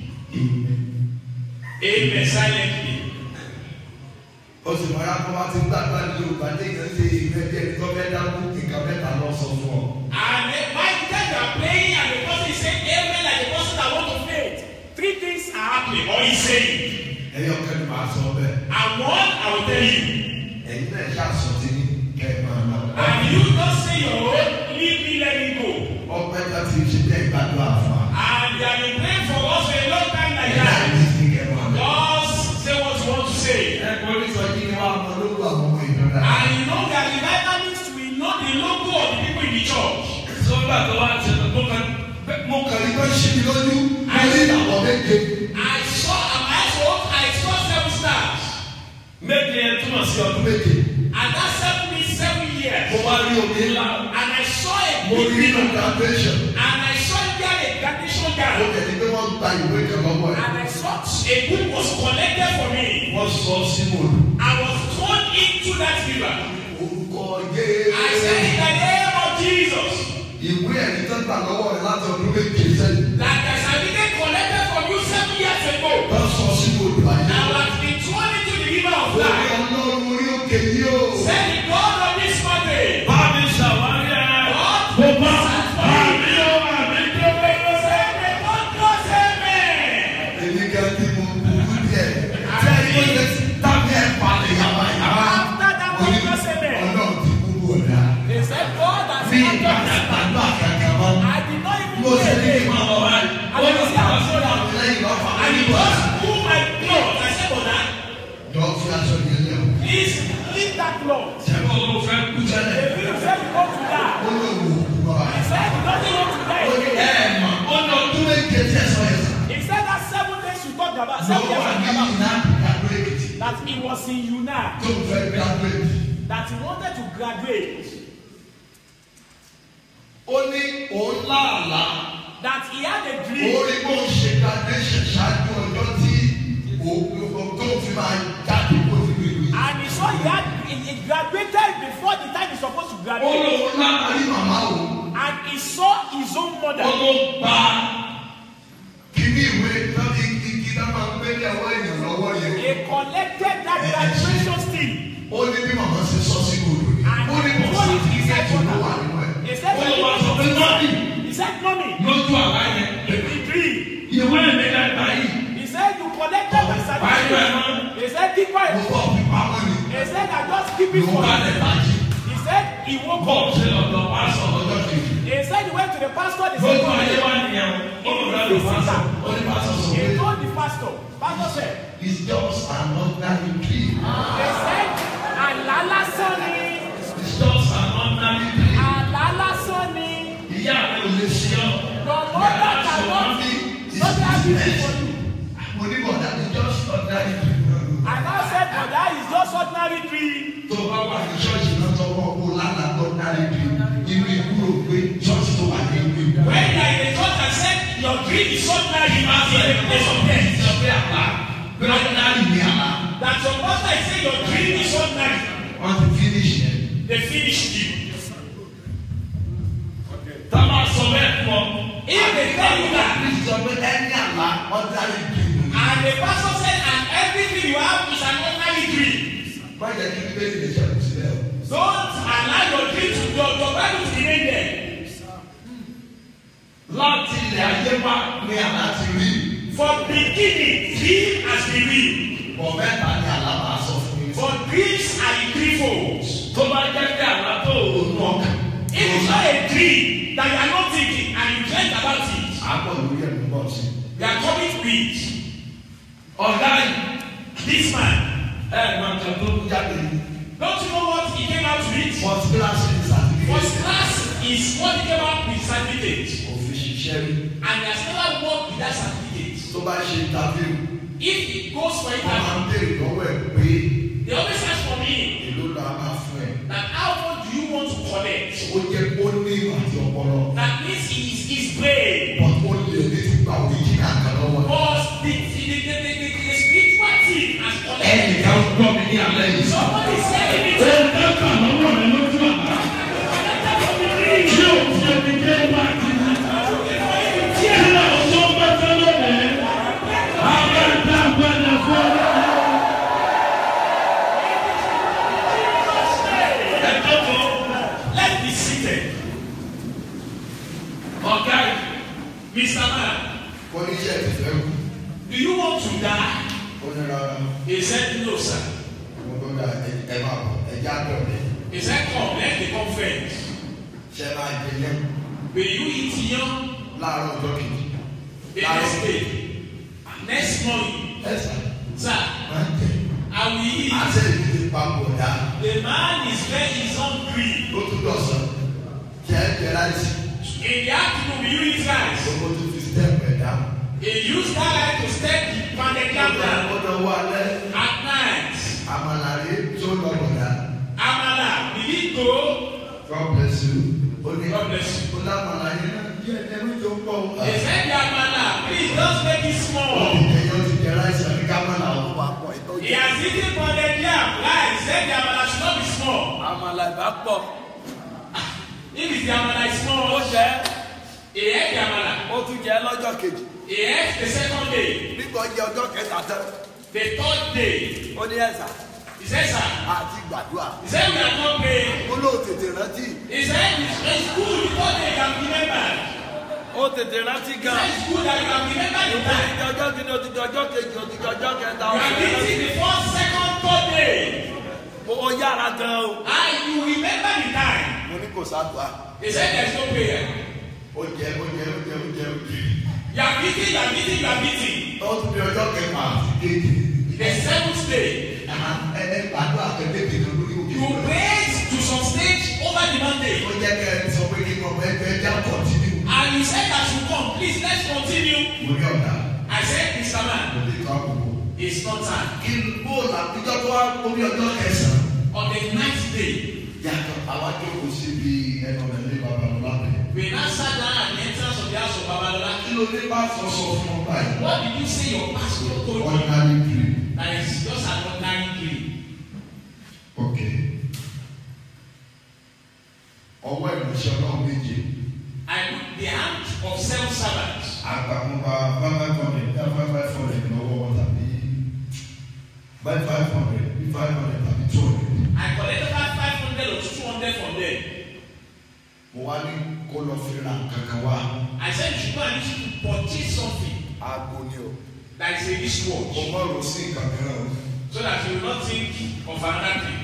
Amen. Silently. Ó sì máa yá kó wá ti gbàgbá ní Yorùbá ní ìyẹn ṣe ìrẹ́jẹ tó fẹ́ dákú nǹkan mẹ́ta lọ sọ fún ọ. And then by the time you are praying and the person is saying amen like the person that want to faint, three things are happening or he's saying. Ẹyọ kẹ́ni máa sọ bẹ́ẹ̀. And one, I will tell you. Ẹ̀yin náà ṣàṣọ ti ní kẹ́ ẹ̀ máa lọ. And you don't say your own, leave me, let me go. Ọpẹ́ ká ti ṣe bẹ́ẹ̀ gbàdúrà fún wa. And they have been praying for us for a long time like Ẹ̀yin náà that. ní kí kẹ́ máa lọ. Just say what you want to say. Ẹ̀kọ́ oníṣọ́jí ni wọ́n á mọ lóko àwọn ọmọ ìjọba. And you know that the vitamins will know the logo of the people in the church. Sọ́gbà tó wá ṣe tó kàn mo kàn ní kó ṣí mi lójú. Mo ní ìdàpọ̀ méje. I saw, I saw, I saw seven stars. Méje sí ọdún méje And that seven means seven mo years. wá rí omi ńlá And I saw a mo big rí nínú river. graduation And I saw there a graduation mo gown. tẹ̀lé pé wọ́n gba ìwé kan lọ́wọ́ ẹ̀ And I saw a book was collected for me. wọ́n sọ sínú odò I was thrown into that river. orúkọ I said, yéé in the name of Jesus, ìwé ẹ̀rí tó gbà lọ́wọ́ rẹ̀ láti ọdún méje sẹ́yìn that the certificate collected from you seven years ago, wọ́n sọ sínú odò ayé now has been thrown into the river of orí life. ọlọ́run orí òkè yìí o. Say the God of this mountain. Bámi ṣàwárí ẹ̀. God Mo bá àmì ó àmì tó bẹ́ẹ̀. say, may God bless amen. èmi kan tí mo burú díẹ̀ tí ẹni mo lè tàbí ẹ̀ palẹ̀ yàrá yàrá After that mo ní one just amen. ọlọ́run ti kúrú ọ̀dà They said, God has bí not done ìgbàgbà tàbí àkàkà mọ́ I did not even mo sì ní kí n pray. máa lọ báyìí ó ní àwọn sọ́dà lẹ́yìn lọ́fà And he nígbà just pulled my clothes. I said, Brother, jọ fi aṣọ yẹn lẹ̀ o. please leave that cloth. sẹ́kọ̀ ló fẹ́ kú sẹ́lẹ̀ If you say you want to die, ó lè wò ó kú bọ́ he báyìí. said you don't want to ó ní die. ẹ̀ mà ó ní ọdún méje tí ẹ sọ yẹn sà. He said that seven days you talked about, seven lọ́wọ́ years you àgbẹ̀ talked yìí about, náà graduate that he was in UNA, tó fẹ́ graduate. that he wanted to graduate, ó ní òun láàlá. that he had a dream. orí bó ń ṣe graduation ṣáájú ọjọ́ tí òun tó fi máa jáde kó fi lè wí. And he saw he had he, he graduated before the time he's supposed to ó graduate. lóun láàárí màmá òun And he saw his own ó mother. ló gba kíní ìwé náà igi igi náà máa ń gbé ní ọwọ́ èèyàn lọ́wọ́ yẹn. He collected that graduation still. ó ní bí màmá ṣe sọ sínú odò ni And ó ní he kò poured sí it inside ìkẹ́jì ló wà water. nínú ẹ̀. He said, ó lọ wá sọ pé mọ́mí he said, Mommy, lójú àlá yẹn he dream. ìwé mi náà gbà yìí He said, You collected my báyìí ẹ̀ certificate. mọ́ He said, Keep mo quiet. bọ̀ fi pamọ́ ni He said, I just keep it ló for bá you. lẹ̀ bájì. He said, He woke bọ́ọ̀ up. ṣe lọ́dọ̀ wá sọ lọ́jọ́ kejì. He said, He went to the pastor. The lójú second ayé day. wá nìyẹn o ó lọ rẹ lọ pásọ ó ní pásọ sọ He pé told the pastor. Pastor said, it's just an ordinary dream He said, Àlá lásán ni. it's just an ordinary dream Àlá lásán ni. ìyá mi ò lè ṣe ọ Your mother cannot be not happy for you. mo ní bọ̀dá it's just ordinary dream I now said, but that is just ordinary dream. tó bá wà ní ṣọ́ọ̀ṣì náà tó wọ́n kó lánàá ordinary dream inú ìkúrò pé ṣọ́ọ̀ṣì tó wà ní ìlú ìgbà. When you are in the church and said your dream is ordinary, you must be in a place of death. sọ pé àlá pé ordinary ni àlá That your pastor is saying your dream is ordinary. wọ́n ti finish yẹn. They finished you. tá a máa sọ bẹ́ẹ̀ fún ọ. If they tell you that, Kristi sọ pé ẹni àlá ordinary dream ni. and the pastor said, and everything you have is an ordinary dream, má jẹ́ kí bíbélì lè ṣẹ́kù sílẹ̀ o. don't allow your dream to your, your Bible to remain there. láti ilẹ̀ ayé wá ní àlá ti rí For beginning, dream has been real. bọ̀ mẹ́ta ní àlá máa sọ fún mi. For dreams are in threefold. tó bá jẹ́ pé àlá tó ronú ọkàn. If it's not a dream that you are not thinking and you dreamt about it, àpọ̀ lórí ẹ̀ ló bọ̀ sí. you are coming to it. ọ̀gá yìí This man, ẹ̀ máa tẹ̀ tó jáde ní. don't you know what he came out with? first class ní certificate. First class is what he came out with certificate. òfin ṣiṣẹ́ rí. And he has never worked with that certificate. tó bá ṣe interview If he goes for wọ́n máa interview, ń béèrè lọ́wọ́ ẹ̀ pé they always ask for me èló la máa fún ẹ. that how much do you want to collect? ó jẹ́ kó ní ìwà àti ọpọlọ. That means he is his brain. but ó lè ní ti gba òrìjìnà kan lọ́wọ́ ẹ̀. But the, the, the, the, the, the, the spiritual team has collected. ẹnìkan gbọ́ mi ní alẹ́ yìí. Somebody is saying it. Ó ń dẹ́kun lọ́wọ́ rẹ̀ lójú àná. Tí o fi omi dé wá kí ni. Kí ni ọ̀sán bá fẹ́ lónìí? Àwọn ẹ̀dá gbọ́dọ̀ fún ọ. ẹ̀jọ̀ tó Let's be seated. ọ̀gá yìí. Mr. Man, oníṣẹ́ ti fẹ́ kú. do you want to die? ó ní rárá He said, No, sir. mo tó dá ẹ máa bọ̀ ẹjẹ́ àdọ̀lẹ̀ He said, Come, let the conference. ṣe máa jẹ yẹn Will you eat yam láàárọ̀ ọjọ́ kejì. the next day? Next morning, ẹ̀sà sir, máa ń jẹ. I will eat. àṣẹ ìlú ti pa pọ̀ dá. The man is very is hungry. ó tún dọ̀sán jẹ́ jẹ́ láìsí. In the afternoon, will you eat rice? gbogbo tó fi stẹ́ẹ̀pù ẹ̀ dá. He used that life to step the pounded yam down. ó lọ wọ alẹ́ At night, àmàlàrí tó lọ God bless you. ó lámàlà yẹn náà díẹ̀ ní ẹ̀mí tó ń pọ̀ ó. He said, Yamala, please just make it ó small. ti jẹ yọ ti jẹ ráìsì àbí kámàlà ó wà pọ̀ He ìtọ́jú. has eaten pounded yam. Guys, he said the Amala should not be small. àmàlà ìbá pọ̀ If it's the Amala is ó small, jẹ́ he ate the Amala. ó tún jẹ́ lọ́jọ́ kejì He ate the second day. nígbà ó jẹ́ ọjọ́ kẹta tán The third day, ó ní ẹ̀sà he said, sir, àti gbàdúrà he said, we are not praying. ó lóò tètè rántí He said, it's, it's good because they can remember. ó tètè rántí He gan said, it's good that you can remember the ó ti time. di ọjọ́ kìíní ó ti di ọjọ́ kejì ó ti di ọjọ́ kẹta You ó are ti di meeting the first, second, third day. ó yára gan o And you remember the time. mo ní kò sádùá He said, there's no prayer. ó jẹ ó jẹ ó jẹ ó jẹ ó jẹ. You are meeting, you are meeting, you are meeting. ó tún di ọjọ́ kẹfà àti kéde. The seventh day, ẹ ẹ gbàdúrà kẹtẹ kẹtẹ lórí òkè. you prayed to some stage over the mountain. ó jẹ́ kẹ́ ẹ sọ pé kí n mọ̀ pé ẹ já kọ̀tínú. And you said that you come. Please, let's continue. mo ní ọ̀dà I said, Mr. mo Man, lè tó àkókò. it's not time. kí n bóòlù àtijọ́ tó wá orí ọjọ́ kẹsàn-án. On the ninth day, yàtọ̀ àwọn ajókòó síbi ẹnu ọ̀nà babalọ́lá rẹ̀. we now sat down at the entrance of the house of Babalola. kí ló dé bá sọ sọ fún ọ báyìí. What did you say your pastor told you? ordinary dream. That is just an ordinary dream. ok. ọwọ́ ìránṣẹ́ ọlọ́run méje. I put the hand of seven servants. àgbàmọba five hundred bí five five hundred lọ́wọ́ wọn tàbí five five hundred bí five hundred tàbí two hundred. I collected about 500 or 200 from them. mo wá ní kó lọ fi ra kankan wá. I said you should go and use it to purchase something aago ni o that is a mo wristwatch mọ̀ ọ́ sí nǹkan mìíràn o. so that you will not think of another thing.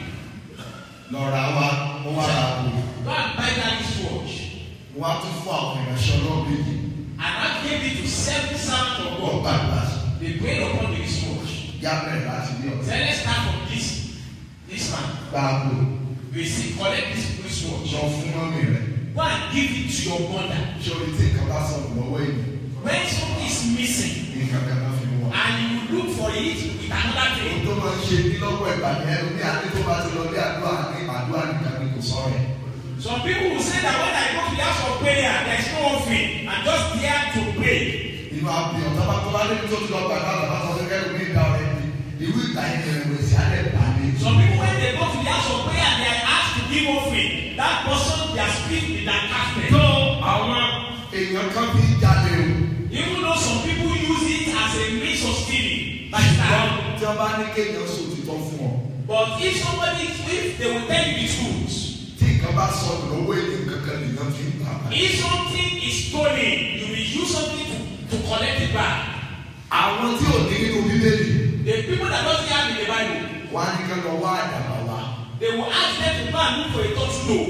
lọ́ra wa mo wá ra àpò. Go and buy that wristwatch. mo wá tún fún àwọn ìránṣẹ́ ọlọ́run méje. And I gave it to seven servants of wọ́n God. gbàgbà They prayed upon the wristwatch. yá bẹ̀rẹ̀ láti ní Say, ọ̀sẹ̀. let's start from this. This man. gba àpò We see, collect this wristwatch. lọ fún mọ́mì rẹ̀. Go and give it to your mother. ṣé o lè tí nǹkan bá sọ̀rọ̀ lọ́wọ́ èyí? When something is missing nǹkan kan náà fi wọ̀. and you look for it with another ohun thing, tó máa ń ṣe ní lọ́pọ̀ ìgbà ní ẹnu ní adé tó bá ti lọ bí àdúrà ní àdúrà nìkan ni kò sọ̀rọ̀ ẹ̀. some people will say that when I go to the house of prayer, there is no offering. I'm just there to pray. inú àbí ọ̀tá bá tó bá débi tó ti lọ gbàgbà bàbá sọ fún kẹ́lù ní ìdá ọ̀rẹ́ mi ìwé ìgbà yẹn kẹrẹ wẹ̀ sí alẹ́ ìgbà mi. Some people, when they go to the house of prayer, they are asked to give offering. That person, their spirit is that casted. tó àwọn èèyàn kan fi jalè o. Even though some people use it as a means of stealing, like ṣùgbọ́n that. tí wọ́n bá ní kéèyàn sòtítọ́ fún ọ. But if somebody, if they will tell you the truth, tí nǹkan bá sọ lọ́wọ́ èèyàn kankan nìyẹn fi ń gbà. if something is stolen, you will use something to, to collect it back. àwọn tí ò ní nínú bíbélì The people that don't have in the Bible, wọ́n á ní kí wọ́n wá àdàbà wá. they will ask them to go and look for a touch low.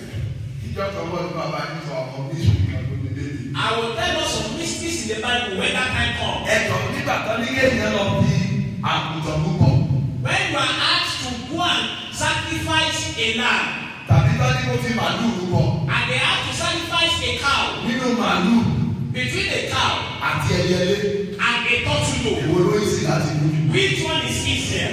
ìjọ kan wọ́n ní bàbá yìí sọ ọkọ̀ bíṣù kan ló bíbélì. I will tell us some mysteries in the Bible when that time comes. ẹ̀tọ́ nígbà kan ní kéèyàn lọ bí àgùntàn púpọ̀ When you are asked to go and sacrifice a lamb, tàbí tán ní kó fi màálù rúbọ and they have to sacrifice a cow nínú màálù between a cow àti ẹyẹlé and a turtle èwo ló ń sìn láti mú jù. which one is easier?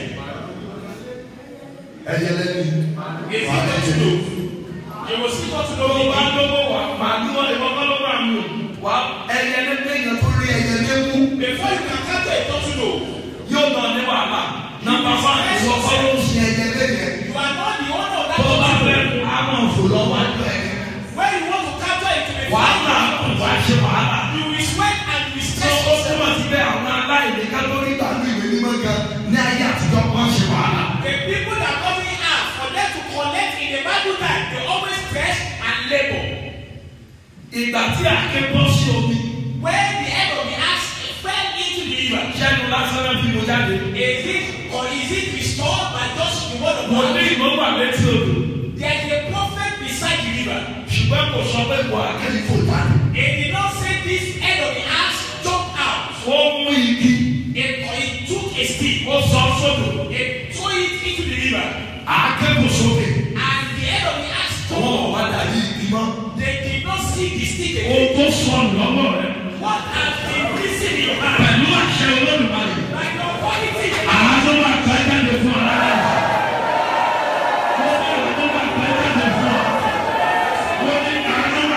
ẹyẹlé ni Is wà á it ẹyẹlé. turtle? You will see turtle tó bá eating. lówó wà màálù wọn ìwọ kọ́ ló wà nù. wà á ẹyẹlé lẹ́yìn tó rí ẹyẹlé mú Before you can capture a turtle, yóò nà ní wàhálà. nàmbà fáwọn ìwọ kọ́ ló ń ṣe ẹyẹlé yẹn you are not the owner of that tó bá fẹ́ turtle. àwọn òfò lọ́wọ́ wájú ẹ̀ When you want to capture it, you will wàhálà kò wá ṣe wàhálà. you will sweat and you will tó stress ó yourself. túmọ̀ sí pé àwọn aláìní ká tó rí nígbà tí ìwé mímọ́ gan ní ayé àtijọ́ wọ́n ṣe wàhálà. The people that government ask for them to collect in the Bible time, they always stress and labor. ìgbà tí àké bọ́ sí omi When the head of the axe fell into the river, ṣẹ́nu lásán náà fi mo jáde. is it or is it restored by just the word of mo ní God? ìmọ̀ wà létí odò There is a prophet beside the river. ṣùgbọ́n kò sọ pé wà á kẹ́lí kò dání. It did not say this head of the axe jumped out. ó mú igi It, it took a stick. ó sọ sódò It threw it into the river. àáké kò sókè. And the head of the axe wọ́n jumped wọ̀ wá dàbí igi mọ́. They did not see the stick ohun again. tó sọnù lọ́wọ́ rẹ̀ What has been missing in your hand? pẹ̀lú àṣẹ olódùmarè. Like your quality. àánú wà pẹ́ jáde fún ọ lára rẹ̀. mo ní àánú wà pẹ́ jáde fún ọ. mo ní àánú wà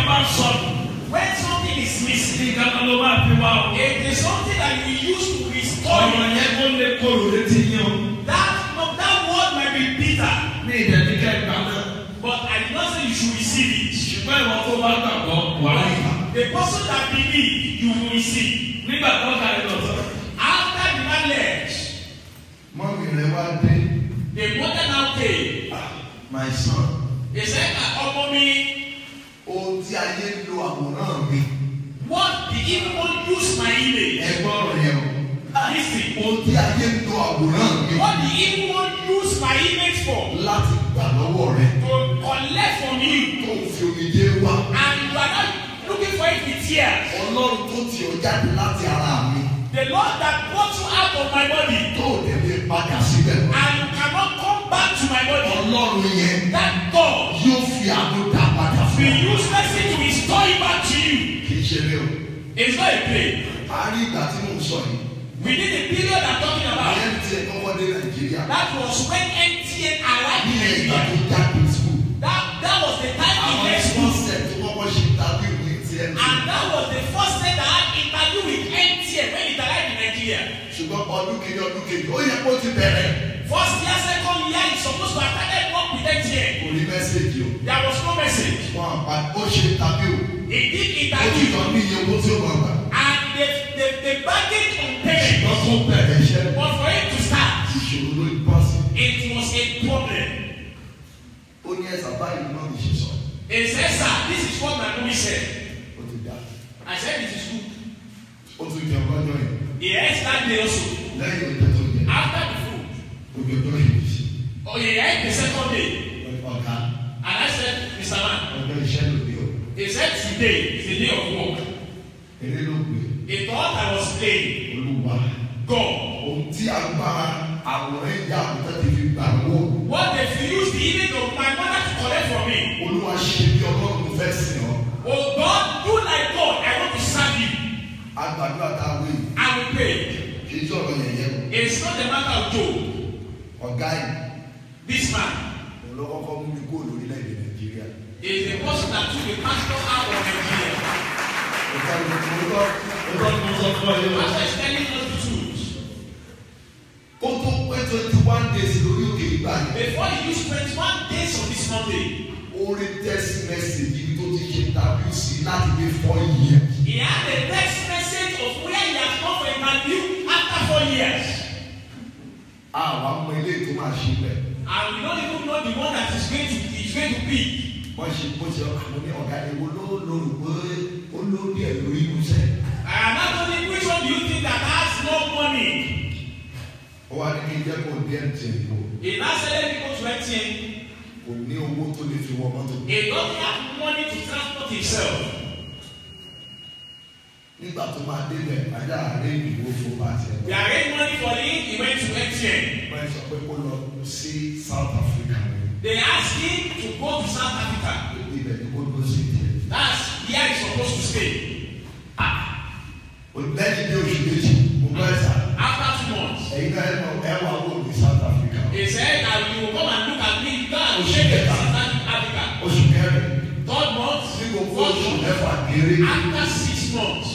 kan bá sọnù When something is missing, nǹkan kan ló máa fi wá o. it is something that you use to restore ọ̀rọ̀ it. yẹn kó lè kóró létí yín o. That, no, that word might be bitter, ní ìdẹ́nikẹ́ ìgbà náà. but I did not say you should receive it. ṣùgbọ́n ìwọ tó bá gbàgbọ́ wà á yìí. The person that believe, you will receive. nígbà tó ká ẹ lọ sọ. After the knowledge, mọ́mí rẹ̀ wá dé the mother now came. my son He said, ọmọ mi, ohun tí ayé ń lo àwòrán mi what the evil one use my image? ẹgbọ́n rẹ̀ o Listen. ohun tí ayé ń lo àwòrán mi What the evil one use my image for? láti gbà lọ́wọ́ rẹ̀ To collect from you. tó ń fi omijé wá And you are not looking for it with tears. ọlọ́run tó ti ọ jáde láti ara mi The Lord that brought you out of my body. tó ò dẹ̀ lè padà síbẹ̀ mọ́. And you cannot come back to my body. ọlọ́run yẹn That God yóò fi àánú dá padà fún will ọ. use mercy to restore it back to you. kì í ṣe lé o. It's not a play. a rí ìgbà tí mò ń sọ yìí. Within the period I'm talking about, ìyẹn ti ẹ̀ kọ́kọ́ dé nàìjíríà. that was when MTN arrived ní in ìgbà Nigeria. tó jáde school. That, that was the time he àwọn left ẹ̀sìn school. ọ̀sẹ̀ tó kọ́kọ́ ṣe tàbí ìwé ti ẹ̀ And that was the first time that I had interview with MTN when it arrived in Nigeria. ṣùgbọ́n ọdún kejì ọdún kejì ó yẹ kó ti bẹ̀rẹ̀. First year, second year, he's supposed to have started work with MTN. kò ní mẹ́sẹ̀gì o. There was no message. wọn àpá ó ṣe tàbí o. He did ó ti interview tọ́ ní iye owó tí ó máa gbà. and they, they, they bargained on payment. wọ́n tún bẹ̀rẹ̀ iṣẹ́. But for him to start, ìṣòro ló ń bọ́ sí. it was a problem. ó ní ẹ̀sà báyìí náà lè ṣe sọ. He said, Sir, this is what my mommy said. ó ti dá. I said, It is good. ó tún jẹun lọ́jọ́ yẹn. He ate that day also. lẹ́yìn oúnjẹ tó jẹ. After the food, ojú ọjọ́ yìí sí. oh, he ate the second day. ọ̀gá And I said, Mr. Man, ọjọ́ iṣẹ́ ló dé o. he said, Today is the day of work. eré ló pè He thought I was playing. olúwa. God. ohun tí agbára àwòrán ìyá àbúrò ti fi gbà wọ́. What they used the image of my mother to collect from me. olúwa ṣe bí ọlọ́run fẹ́ sìn ọ́. Oh God, do like God. I want to serve you. agbàdo àtàwé I will pray. kì í sọ̀rọ̀ yẹ̀yẹ́ o. It's not the matter of Joe. ọ̀gá yìí This man òun ló kọ́kọ́ mú mi kó lórílẹ̀‐èdè nàìjíríà. is the person that took the pastor out of Nigeria. ọ̀gá yìí mo lọ ó tọ́ ni mo sọ fún ọ yìí o. Pastor is telling us the truth. kó tó pé twenty one days lórí òkè ìgbà yẹn. Before he used 21 days on this Monday, orí text message ibi tó ti ṣe tàbí sí láti lè fọ́ yìí. he had a text message of where he has come for interview after four years. àwọn ọmọ ilé tó máa ṣe bẹ́ẹ̀. And we don't even know the one that is going to is going to be. wọ́n ṣe bó ṣe àwọn ní ọ̀gá ewo ló lóru pé ó lórí ẹ̀ lórí ìmúṣẹ́. And not only which one do you think that has no money? ó wá ní kí n jẹ́ kó dé ẹ̀ǹtẹ̀ ìbò He now said people to MTN. kò ní owó tó lè fi wọ mọ́tò. He doesn't have money to transport himself. nígbà tó máa débẹ̀ ajá àárẹ̀ ìdìbò fún bàtì ẹ̀. They arranged money for him. He went to MTN. wọ́n sọ pé kó lọ sí South Africa They asked him to go to South Africa. ibẹ̀ ni kó lọ sí ìdíyẹ. That's where he's supposed to stay. lẹ́yìn bí oṣù méjì mo bá ẹ̀ sà After two months, ẹ̀yin náà ẹ̀ mọ̀ ẹ̀ wà wò ní South Africa. he said that you will come and look at me. Go and shake it in South Africa. oṣù kẹrin Third month, ní gbogbo fourth oṣù month. mẹ́fà kéré After six months,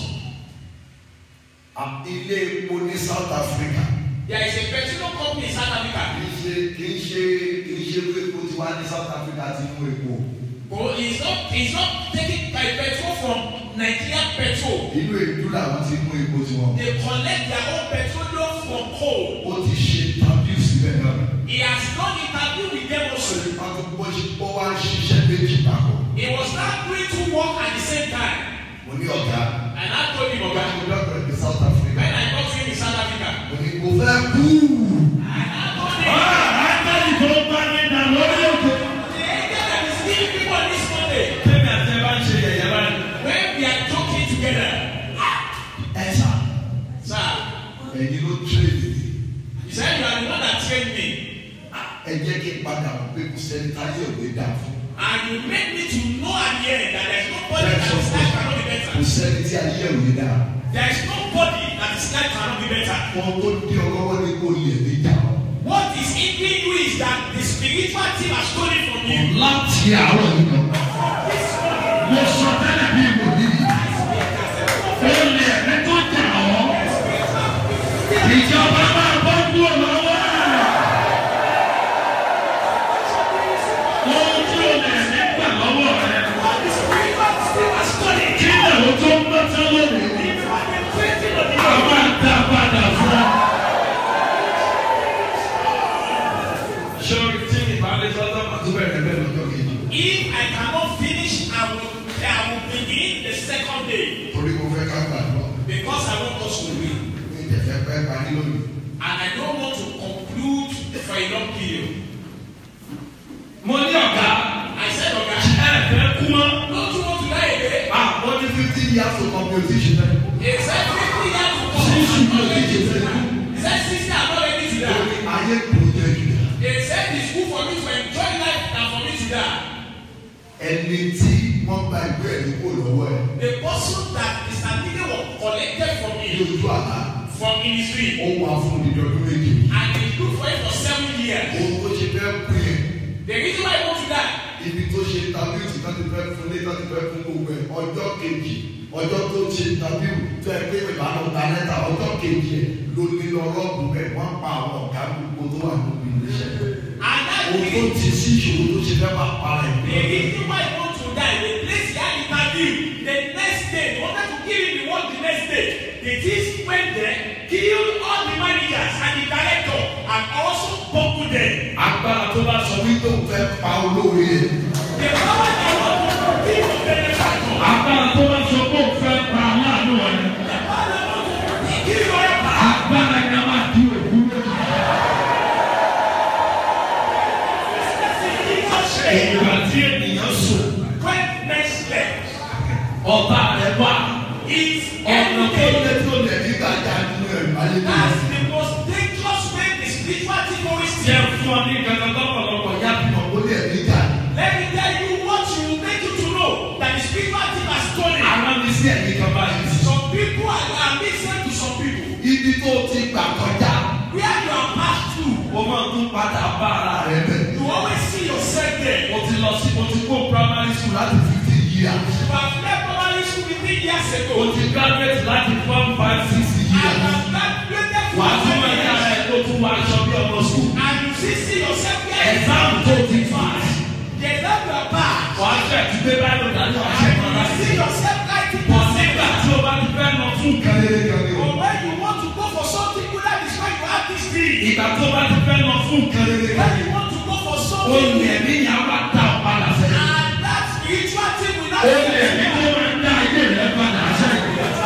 à- ilé epo ní South Africa there is a petroleum company in South Africa. kì í ṣe kì í ṣe kì í ṣe pé epo tí wàá ní South Africa ti mú epo But it's not it's not taking by petrol from Nigerian petrol. inú èdú làwọn ti mú epo tí wọn. They collect their own petroleum from coal. ó ti ṣe tàbí síbẹ̀ náà. He has done interview with them also. wọ́n ti bọ́ ṣe bọ́ wá ṣiṣẹ́ méjì papọ̀. He was not doing two work at the same time. mo ní ọ̀gá And I told him, ọ̀gá Oga, mo dọ́kítọ̀ ní South Africa. when I got to him in South Africa, mo ní mo fẹ́ kú. and I told him, Ángẹ́lì tó bá mi dà lórí òkè. the angel that is giving people on this Monday, Tẹ́mi àti ẹ bá ń ṣe yẹ̀yẹ́ báyìí. when we are talking together, ẹ sà sir, ẹ̀yin ló tírèdì. he said, You are the one that trained me. ẹ jẹ́ kí n padà wọ́n pé kò sẹ́ni táyé òde dà fún. And you made me to know at the end that there is nobody that his life cannot be kò better. sẹ́ni tí ayé òde dà. There is nobody that his life cannot be better. wọ́n tó dé ọlọ́wọ́ ní kò lè ní jà. What is hindering you is that the spiritual team has stolen from you. láti àárọ̀ yìí lọ. This morning, mo sọ tẹ́lẹ̀ bí wòlíì. Olè ẹ̀mí tó jà ọ́. Ìjọba máa bọ́ kúrò lọ́wọ́ ẹ̀. Ohun tí olè ẹ̀mí gbà lọ́wọ́ rẹ̀. Kí ni àwọn tó ń bá tán lónìí? Àwọn àdá padà fún ọ. Sọ́ọ́rì tí ìbálẹ̀ sọ́dọ̀ máa tún bẹ̀rẹ̀ bẹ́ẹ̀ lọ́jọ́ kejì. If I cannot finish, I will, I will begin the second day Torí mo fẹ́ ká gbàdúrà. because I want us to read. Mi ìjẹ̀fẹ́ pẹ́ parí lónìí. And I don't want to conclude for a long period. Mo ní ọ̀gá. I said, Ẹ okay, fẹ́ kú mọ́. don't you want to die again? Ah, wọ́n ní fifteen years to complete ṣe fẹ́. He said, 50 years to come. Sísù ló ti ṣe fẹ́. He said, 60, I'm not ready to Ó die. ní ayé kò jẹ́ jù. He said, it's good for me to enjoy life than for me to die. Ẹni tí wọ́n gba ìwé ẹ̀rí kò lọ́wọ́ ẹ̀ The person that the certificate was collected from ní me ojú àlá. from ministry Ó wà fún ìdí ọdún méje. and he looked for it for seven years. Ohun tó ṣe fẹ́ kú yẹn. The reason why he want to die Ibi tó ṣe tàbí tí wọ́n ti fẹ́ fún lé wọ́n ti fẹ́ fún gbogbo ẹ̀ ọjọ́ kejì ọjọ́ tó ṣe tàbí tó ẹ pé ìbánu ta lẹ́tà ọjọ́ kejì ẹ̀ ló ní lọ rọ́ọ̀bù bẹ̀ wọ́n pa àwọn ọ̀gá gbogbo tó wà nínú iléeṣẹ́. and that Ohun tó reason ti sí ìṣòro tó ṣe fẹ́ máa para ẹ̀. the reason why he want to die the place he had interview the next day they wanted to kill him the work the next day the thief went there killed all the managers and the director and also buckled them. Agbára tó bá sọ wípé òun fẹ́ pa olóore ẹ̀. the power they want to kill the benefactor. Agbára tó bá sọ pé òun fẹ́ pa aláàánú rẹ̀. the power they want to kill your helper. Agbára yẹn máa di òkú lójú. Ìgbà tí ènìyàn sùn, when next slept ọba rẹ̀ wà. is Ọ̀nà tó everything. lé tó lẹ̀ nígbà já nínú ẹ̀ ayé tó That's lẹ̀. the most dangerous way the spiritual terrorist Jẹ́ fún ọ ní kankan lọ́pọ̀lọpọ̀ yá bí Ìmọ̀ kó lẹ̀ nígbà. Let me tell you what will make you to know that the spiritual thing has stolen. Àwọn ní sí ẹ̀yìn kan báyìí. Some people are, are listening to some people. Ibi tó ti gbà kọjá. Where you are passed through, Ó máa tún padà bá ara rẹ̀ bẹ̀. you always see yourself there. Mo ti lọ sí mo ti kó primary school láti fifteen years. You have left primary school fifteen years ago. O ti graduate láti form five six And years. have graduated from Wà á tún máa seven yá years. ẹ̀ tó tún wá aṣọ bí ọmọ sùn. And you see, see yourself there. Exam tó ti fà. The exam you are passed. Wà á ṣe ti gbé báyìí dájú àṣẹ kan And you láti. see yourself writing Bọ̀ your nígbà paper. tí o bá ti fẹ́ lọ fún nǹkan. Kálẹ̀ kálẹ̀ o. But when you want to go for something good, that is why you have this thing. Ìgbà tó bá ti fẹ́ lọ fún nǹkan. When you want to go for O something lè good, ní ìyàwó àtà ọ̀padà sẹ́yìn. and that spiritual thing will not O lè ní kó máa dá ayé rẹ̀ padà sẹ́yìn.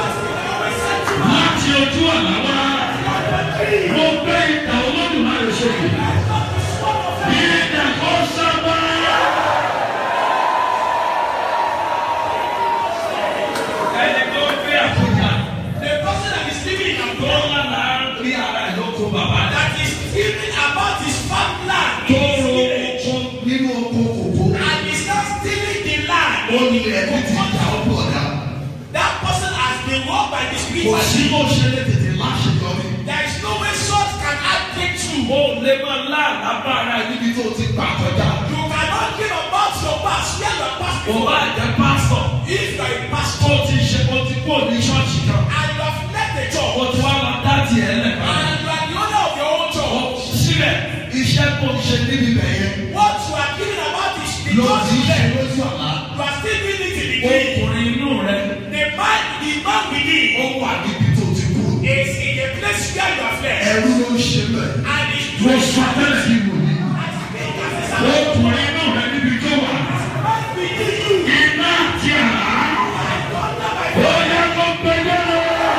Láti ojú àlá wá, mo gbé ìtàn olódùmarè sókè. Ìdá kó sábà. Ẹni tó gbé àkójà The person that is living in tó abroad lánàá rí ara ẹ̀ lóko bàbá rẹ̀. that is thinking about his farmland Tó in his ro village oko Nínú oko kòkó. and is not stealing the land. Ó ní ẹbí ti jà ó pọ̀ dá. That person has been walked by the Kò spiritual sí thing. bó ṣe lè tètè láṣeyọrí. There is no way salt can add breakthrough. O lè máa láàlá bá ara ẹ̀ níbi Níbi tó ti gbà kọjá. You cannot give about your past where you are past Kò bá before. jẹ́ pásítọ̀. If you are a Tó pastor ti ṣe o ti kó ní ṣọ́ọ̀ṣì kan. and you have left the church O ti wá lọ dá tiẹ̀ lẹ̀ bá. and you are the owner of your own church, Síbẹ̀ iṣẹ́ tó ń ṣe níbi bẹ̀ yẹn. what you are giving about is the Ló church ti ṣe there. lójú àlá. You are still doing it in the dream. Ọkùnrin inú rẹ̀ The man, the man within Ó wà níbi tó ti kúrò. is in a place where you are left Ẹrú ló ń ṣe bẹ̀. and is mo doing sọ tẹ́lẹ̀ sí wò ní. as big as his hand. Ọkùnrin inú rẹ̀ níbi tó wà. Man within you. Iná àti àrá. Under my Ó yẹ kó gbẹgbẹ́ lọ.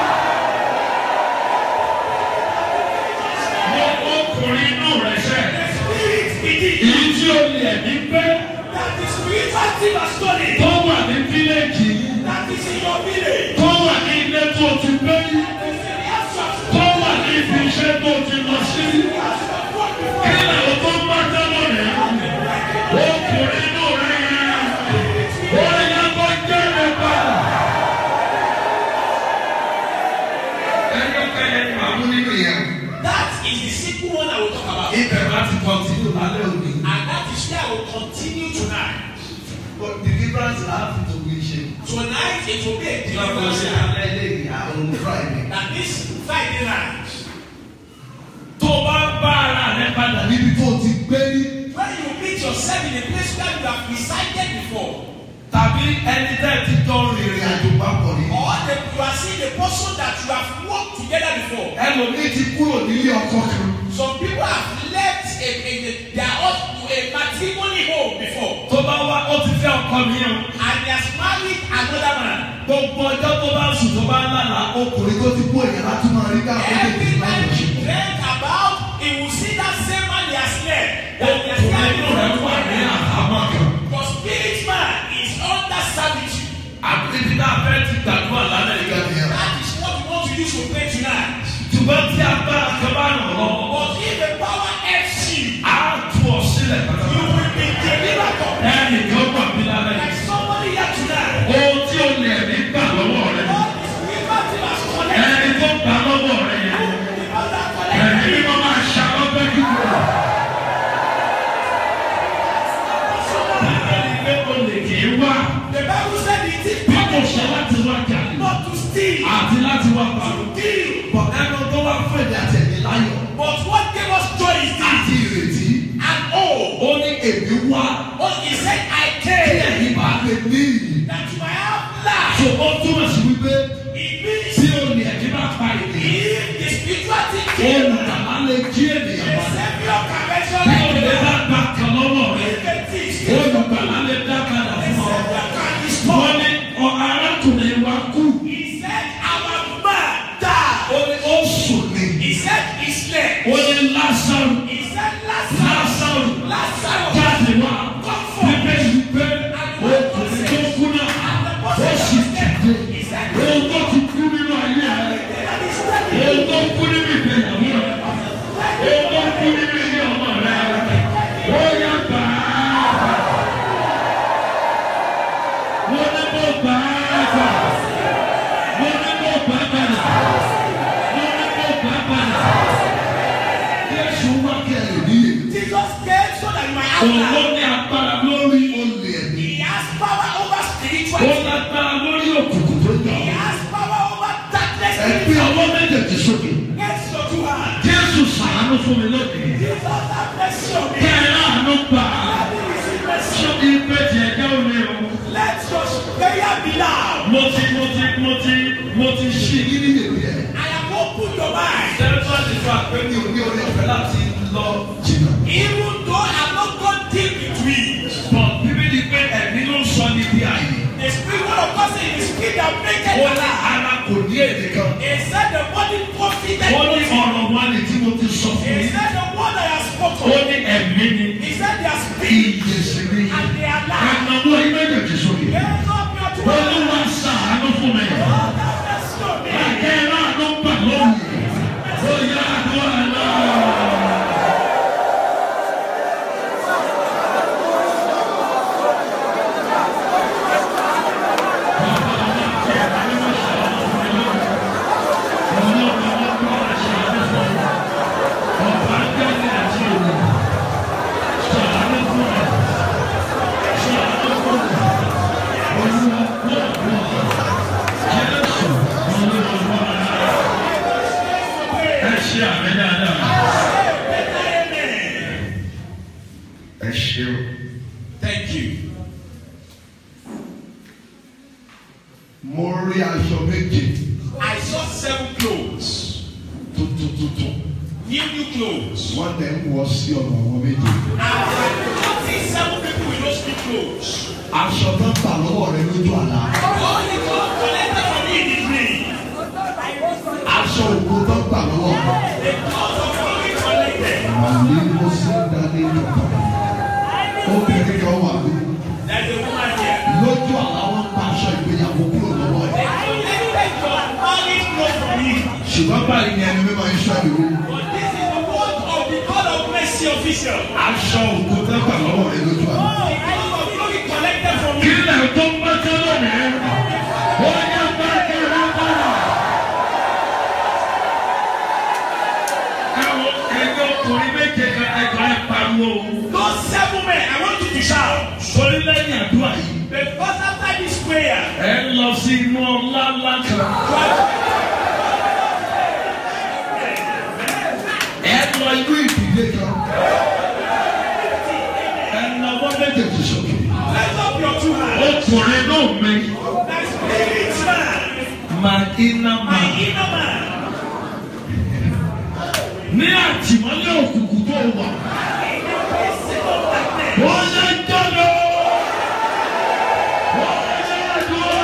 Mo ọkùnrin inú rẹ̀ sẹ́. spirit within you. Èyí tí o lè ní pẹ́ That the spiritual thing has stolen. tó wà ní fílẹ̀jì That is in your village. tó wà ní ilé tó ti gbé That is in the house you have tó wà ní ibi iṣẹ́ tó ti lọ sí. walked before. Kí làwọn tó ń bá tẹ́lọ̀ rẹ̀? Ọkùnrin inú rẹ̀ yẹn. Ó yẹ kó jẹ́rẹ̀ padà. Ẹyọ kẹyẹ ni màá mú nínú yẹn. That is the simple one I will talk about. Ibẹ̀ láti kọ́ntínú lálẹ́ òní. And that is where I will continue tonight. But deliverance láti tó wí tonight it will be a lọ́kọ̀ sí deliverance. alẹ́ lẹ́yìn àwọn friday. That this Friday night, tó bá bá ara rẹ padà níbi tó ti gbé ní. when you meet yourself in a place where you have resided before, tàbí ẹni tẹ́ ẹ ti jọ rìnrìn ìrìn àjò àjò papọ̀ ní. or the, you are seeing the person that you have worked together before. ẹlòmíì ti kúrò nílé ọkọ kan. Some people have left a, a, a, their hus- a matrimony home before tó bá wá ó ti fẹ́ ọkọ mi o and he has married another man. gbogbo ọjọ́ tó bá sùn tó bá lálàá ó ọkùnrin tó ti kú èèyàn láti máa rí ká àwọn Every èdè máa time lọ he ṣe. dreamt about, he will see that same man he has left. ó That he has kùnrin inú rẹ̀ left. wà ní àhámọ́ kan But spirit man is under servitude. àbíbí náà fẹ́ ti gbàdúrà lálẹ́ yìí. ìgbà nìyẹn. That is what we want to use to pray tonight. ṣùgbọ́n tí agbára kan bá ràn ọ́ lọ́wọ́ But if the power helps you, á tú ọ sílẹ̀ you pátápátá. will be delivered from that. ẹnì kan wà mí lálẹ́ Like yìí. somebody here tonight. ohun tí o lè ní gbà lọ́wọ́ rẹ All this liberty has connected. ẹni tó gbà lọ́wọ́ rẹ yẹn All that ẹni connected. bí wọ́n máa ṣàlọ́gbẹ́ kíkọ́. ẹni pé o lè kì í wá The Bible said it is bí kò ṣe láti wá jalè not to steal, àti láti wá parọ́. kill. bọ̀ ẹnu tó wá fún èdè àtẹ̀mí láyọ̀ But what gave us joy is this. àti ìrètí. And oh, ó ní èmi wá oh, he said, I kí came ẹ̀yin bá lè ní ìyìn. that you might have life. so ó túmọ̀ sí wípé It means tí o lè ẹ̀mí bá pa ènìyàn if the spiritual thing came, olùdàlá lè jí the ènìyàn wá. Savior can mention bí o lè it. bá gbà kan lọ́wọ́ rẹ If the things came, olùgbàlà lè dá padà the fún ọ. Savior can wọ́n restore. ní ọ arákùnrin wa kú He said, our man died. ó ní ó sùn ní He said, he slept. ó ní lásàrù He said, Lazarus, lásàrù Lazarus, jáde wá bíbélì pé ọkùnrin tó kú náà ó sì tẹ̀lé ohun tó ti kú nínú ayé rẹ ohun tó kú nínú ìgbéyàwó rẹ ohun tó kú nínú ilé ọmọ rẹ ó yá gbà á wọ́n ní kó gbà á gbà wọ́n ní kó gbà á padà wọ́n ní kó gbà á padà Jésù wá kí ẹ lè ní ìyìn. Jesus came so that you might have òun life. ní agbára lórí olè ẹ̀mí. He has power over ó spirituality. lágbára lórí òkùnkùn tó jà He has power over darkness. ẹgbẹ́ ọwọ́ méjèèjì sókè. Against your two hands. jésù sàánú fún mi lónìí Jesus have mercy on me. kẹrin àánú gbà á Let me receive mercy. ṣé ìgbé tiẹ̀ jẹ́ òní o Let your prayer be loud. mo ti mo ti mo ti mo ti ṣí Kí ni èmi ẹ̀? I have opened your mind. sẹ́fà ti fà pé Mi ò ní orí ọ̀fẹ́ láti lọ jìnnà. Even though I have not gone deep into it. bọ̀ bíbélì pé ẹ̀mí ló ń sọ ní bí ààyè The spirit word of God says it is spirit that make it Ó ní alive. ara kò ní èdè kan. He said the body profited ó ní nothing. ọ̀rọ̀ wa ni tí mo ti sọ fún He yín said the word I have ó spoken. ní ẹ̀mí ni He said they are spirit Iye sí ni. and they are life. ẹ̀nàwó ìméjèèjì sókè Raise up your two olúwa hands. sàánú fún mi Lord have mercy on me. kẹrin àánú gbà lónìí ó yá àdúrà náà. Ẹ ṣeun. Thank you. Mo rí aṣọ méje I saw seven clothes, tuntun tuntun. new new clothes. Wọ́n tẹ̀ ń wọ sí ọ̀nà àwọn méje. And I noticed seven people with those new clothes. Aṣọ tó ń bà lọ́wọ́ rẹ lójú àlá. All the clothes collected from me in the dream. Aṣọ òkú tó ń bà lọ́wọ́ rẹ. The clothes of glory collected. Màlí mo sí dání lọ́tọ̀. Obìnrin kan wà ní. There's a woman here. Lójú àlá wọn pa aṣọ ìgbéyàwó kúrò lọ́wọ́ They ẹ̀. collected your marriage clothes from you. Ṣùgbọ́n báyìí ni ẹni mímọ́ iṣẹ́ ìwé. But this is the word of the God of mercy official. Aṣọ òkú tó ń bà lọ́wọ́ rẹ lójú àlá. The clothes of glory collected from you. Kílẹ̀ tó ń bá tẹ́lẹ̀ ní wọ́n yẹ bá kéré bára. Àwọn ẹgbẹ́ ọkùnrin méje kan ẹgbẹ́ ẹ pariwo. Those seven men, I want you to shout. Sọrí lẹ́yìn àdúrà yìí. Because after this prayer, Ẹ ń lọ sí inú ọlá ńlá kan. ẹ lọ inú ìdílé kan ẹ náwó méjèèjì sókè. Lift up your two hands. ọkùnrin náà mi That spirit man, máa iná my máa. inner man. ní àtìmọ́lé òkùnkùn tó wà. wọ́n yẹ jọ́lọ́. wọ́n yẹ dùn.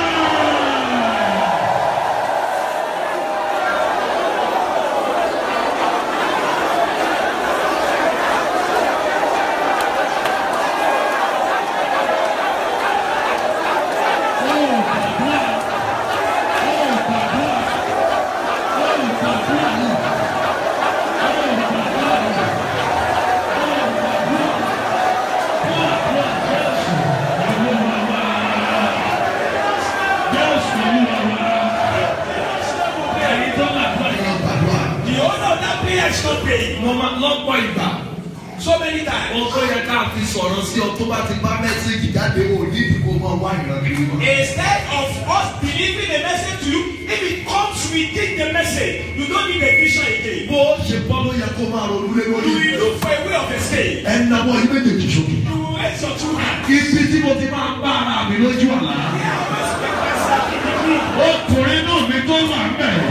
ẹ lọ gbàdúrà The owner of that prayer is not paying. Mo máa lọ́pọ̀ ìgbà. So many times. ohun tó yẹ ká fi sọ̀rọ̀ sí ọ tó bá ti bá mẹ́sẹ̀gì jáde wò ní ìdíkò máa wá ìran kiri mọ́. Instead of us delivering the message to you, if it comes within the message, you don't need a vision again. bó o ṣe bọ́ ló yẹ kó máa ronú lé You lórí. will look for a way of escape. ẹ náwó ilé méjèèjì sókè. You will raise your two hands. Ibi tí mo ti máa ń bá ara mi lójú àlá. I always make myself in the dream. Ọkùnrin náà mi tó wà ń bẹ̀.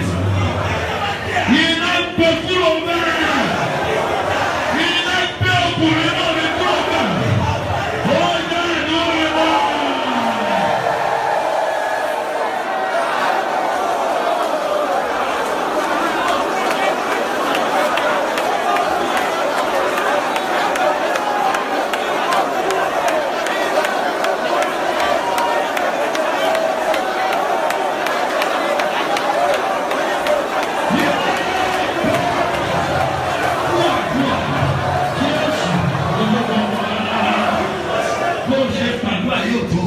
Iná gbé kúrò bẹ́ẹ̀. Iná gbé ọkùnrin náà mi kúrò bẹ̀. Ó yẹ ìlú rẹ̀ náà. Bó ṣe gbàdúrà yóò tó.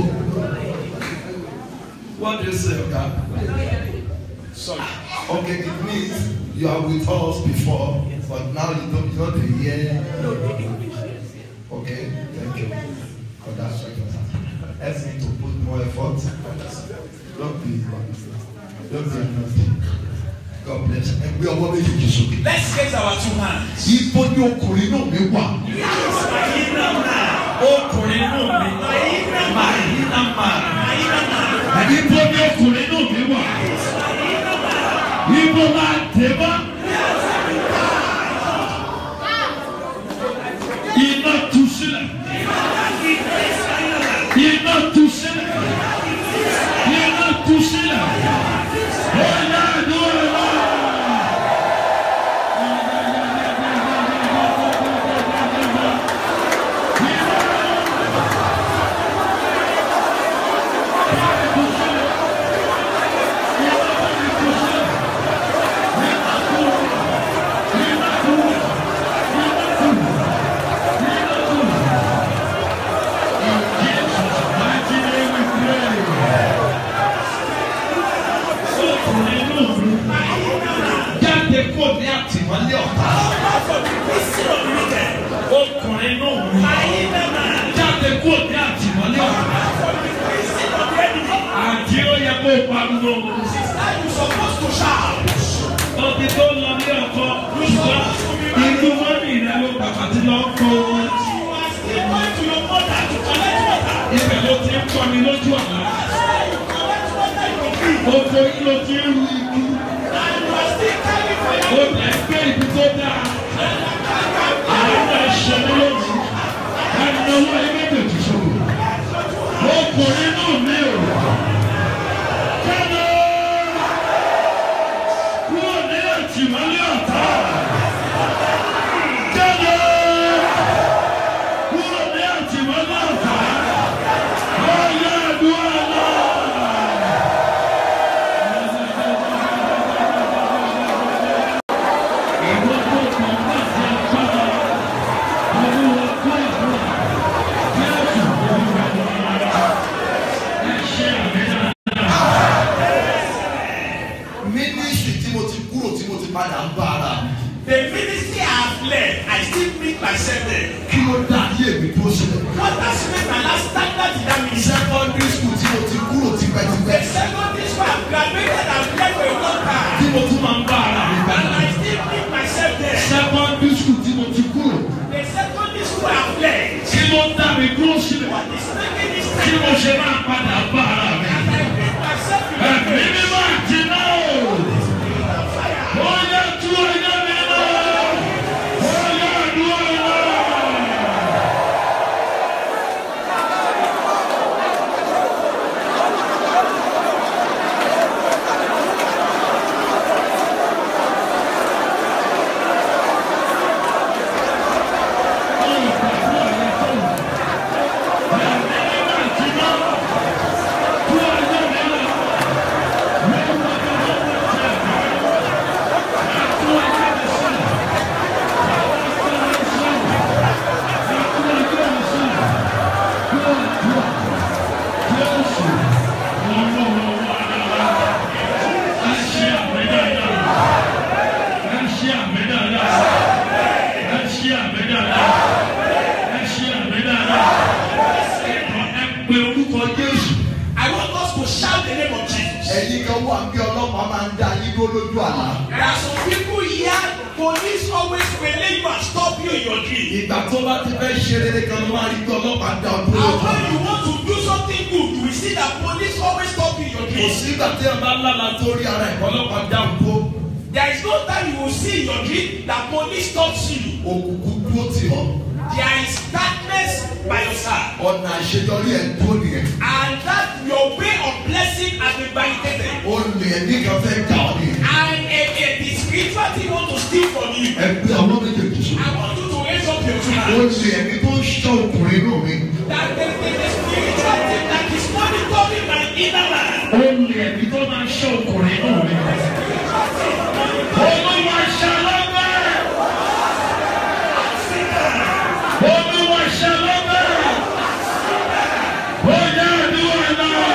What do you say, Oga? Sorry. Okay, it means you are with us before, but now you don't, you don't hear. Okay, thank you for that sacrifice. Help me to put more effort. Don't be, don't be nasty. God bless. Ẹgbẹ́ ọwọ́ méjèèjì sókè. Let's raise our two hands. Ibo ni ọkùnrin náà mi wà? My inner man. Ọkùnrin náà mi. My inner man. Màá yí náà máa. My inner man. Ibo ni ọkùnrin náà mi wà? Ibo máa dé bá? Iná tú sílẹ̀. Iná tú sílẹ̀. Iná tú sílẹ̀. Ó yá àdúrà wá. Jáde kó ní àtìmọ́lé ọ̀tá. Out of the prison of the wicked. Ọkùnrin náà mi. My inner man. Jáde kó ní àtìmọ́lé ọ̀tá. Out of the prison of the enemy. Àti ó yẹ kó pariwo. Sister, you supposed to shout. Ọtí tó lọ ní ọkọ. Ṣùgbọ́n inú mọ́mí rẹ̀ ló bàbá tí lọ kó. You are still going to your mother to collect water. Ibẹ̀ ló ti ń kọ́ mi lójú àlá. That's why you collect water in your field. Oko yìí ló ti ń ru ikú. And you are still carrying for Ó your lẹ̀ gbé ibi tó dáa. Àwọn ẹ̀ṣẹ̀ mi lónìí. Ẹnáwó ẹgbẹ́jì ṣòro. Ọkùnrin náà mi ò. Jáde! Kúrò ní àtìmọ́lé ọ̀tá. Jáde! Kúrò ní àtìmọ́lé ọ̀tá. Ọ̀yá àdúrà náà. Ìwọ tó kàn bá ti agbára. Olúwa kó àdúrà. Jésù olúwa wa. Ẹ ṣe àmì náà. Mínísítì tí mo ti kúrò tí mo ti padà ń bá ara mi. The ministry I have led, I still meet myself there. Kí ló dá ayé mi tó sílẹ̀? What has made my last standard in that ministry? Secondary school tí mo ti kúrò The tipẹ́tipẹ́. mi dúró sílẹ̀ what is making this tí time mo ṣe máa padà bá ara mi. as I put myself in Ẹ̀mí mi máa jiná o. Ó yẹ tú ẹyẹ mi lọ. Ó yẹ àdúrà lọ. Pe orúkọ Jésù. I want us to shout the name of Jesus. ẹ̀yin kan wà bí ọlọ́pàá máa ń dá yín dúró lójú àlá. There are some people here, police always relay you and stop you in your dream. ìgbà tó bá ti fẹ́ ṣe rere kan ló máa rí bí ọlọ́pàá dá ọ dúró And lójú when àlá. you want to do something good, you will see that police always stop you in your kò dream. sí ìgbà tí ẹ bá lálàá tó rí ara ẹ̀ ọlọ́pàá dá ọ dúró. There is no time you will see in your dream that police stops you. òkùnkùn dúró tì ọ́. There is darkness by your side. ọ̀nà àṣeyọrí ẹ̀ dúró nìyẹn. And that your way of blessing has been validated. ó lè ẹ̀mí kan fẹ́ dá ọ nìyẹn. And a, a, the spiritual thing want to steal from you. ẹgbẹ́ ọwọ́ méjèèjì sọ. I want you to raise up your two ó hands. lè ẹ̀mí tó ń ṣọ́ ọkùnrin inú mi. That there is a spiritual thing that is monitoring my inner man. Ó lè ẹ̀mí tó máa ń ṣọ́ ọkùnrin náà mi. Olúwa ṣàlọ́gbẹ́. Olúwa ṣàlọ́gbẹ́. Ó yẹ àdúrà náà.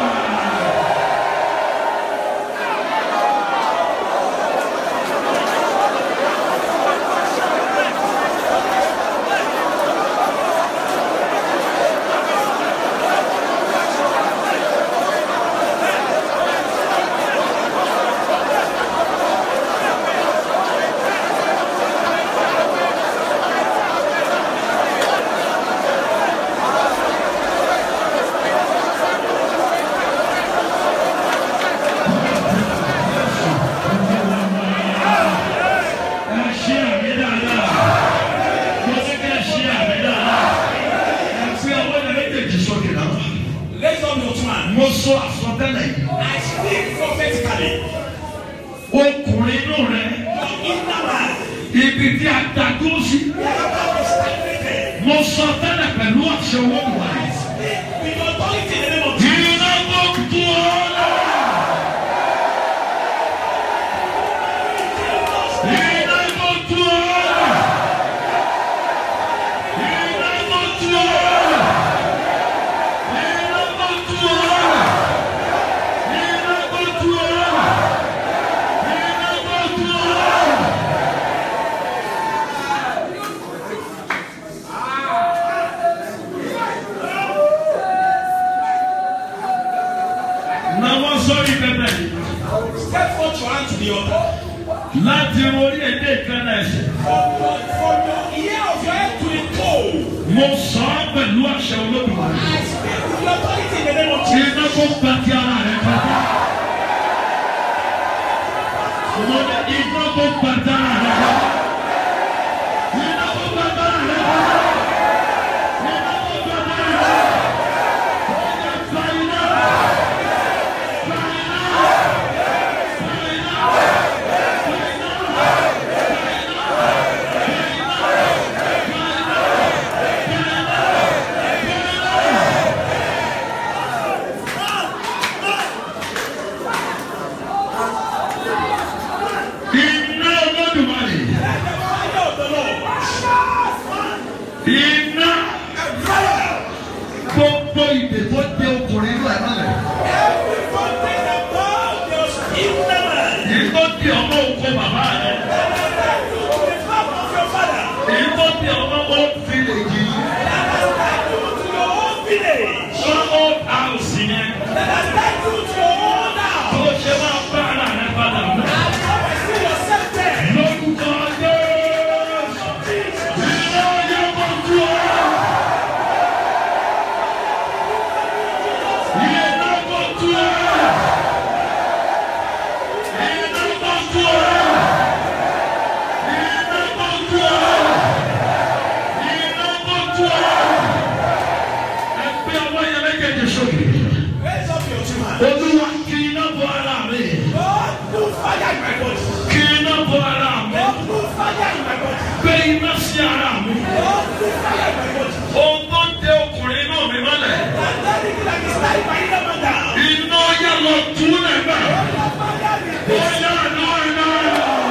Ẹ ṣí àmì dáadáa. Mo ní kí ẹ ṣí àmì dáadáa. Ẹ fi ọwọ́ ní méjèèjì sókè náà. Raise up your two hands. Mo sọ àsọtẹ́lẹ̀ yìí. I speak prophetically. Ọkùnrin inú rẹ̀ Your inner man. ibi tí a ta dúró sí. Wherever is stagnated. Mo sọ tẹ́lẹ̀ pẹ̀lú àṣẹ wọ́n wà. With authority in the name of Jesus. Iná tó tu ọ́ lọ. Iná tó tu ọ́ lọ. Iná tó tu ọ́ lọ. Iná tó tu ọ́ lọ. Iná tó tu ọ́ lọ. Iná tó tu ọ́ lọ. Nàwọn sọ́rí pẹpẹ yìí. Step forth your hand to the altar. Láti orí èdè ìkànnì ẹ̀sìn. From your, from your ear of your head to the toe. Mo sọ ọ́ pẹ̀lú àṣẹ olódùmarè. I speak with the authority in the name of Jesus. Iná kó gba ti ara rẹ̀ kọjá. Mo ní iná kó gba ti ara rẹ̀ kọjá. Iná kó gba ti ara rẹ̀ kọjá. Iná kó gba ti ara rẹ̀ kọjá. Ó yẹ gba iná. Gba iná. Gba iná. Gba iná. sí ara mi. Ohun tó ń tẹ ọkùnrin inú mi mọ́lẹ̀. Iná yà lọ tún lẹ́gbà. Ó yà náà náà.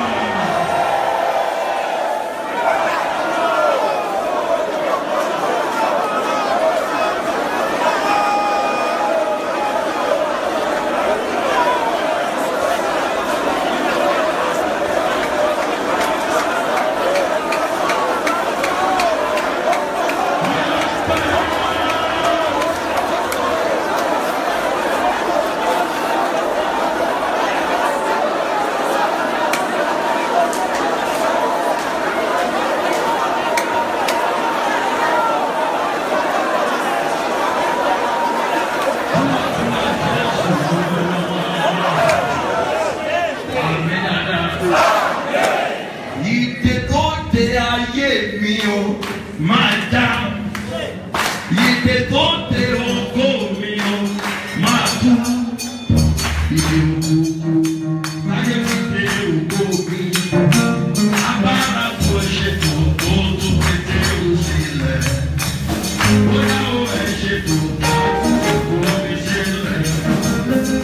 Ìdè tó de ayé mi o Máa já. ìdè tó de Ògo mi o máa tú. ìdè òkú. Láyé ti dé ògo mi. Agbára tó ṣe tó tó tó pété ó sílẹ̀. Bóyá ó ẹ̀ ṣe tó tó tó fi sílẹ̀.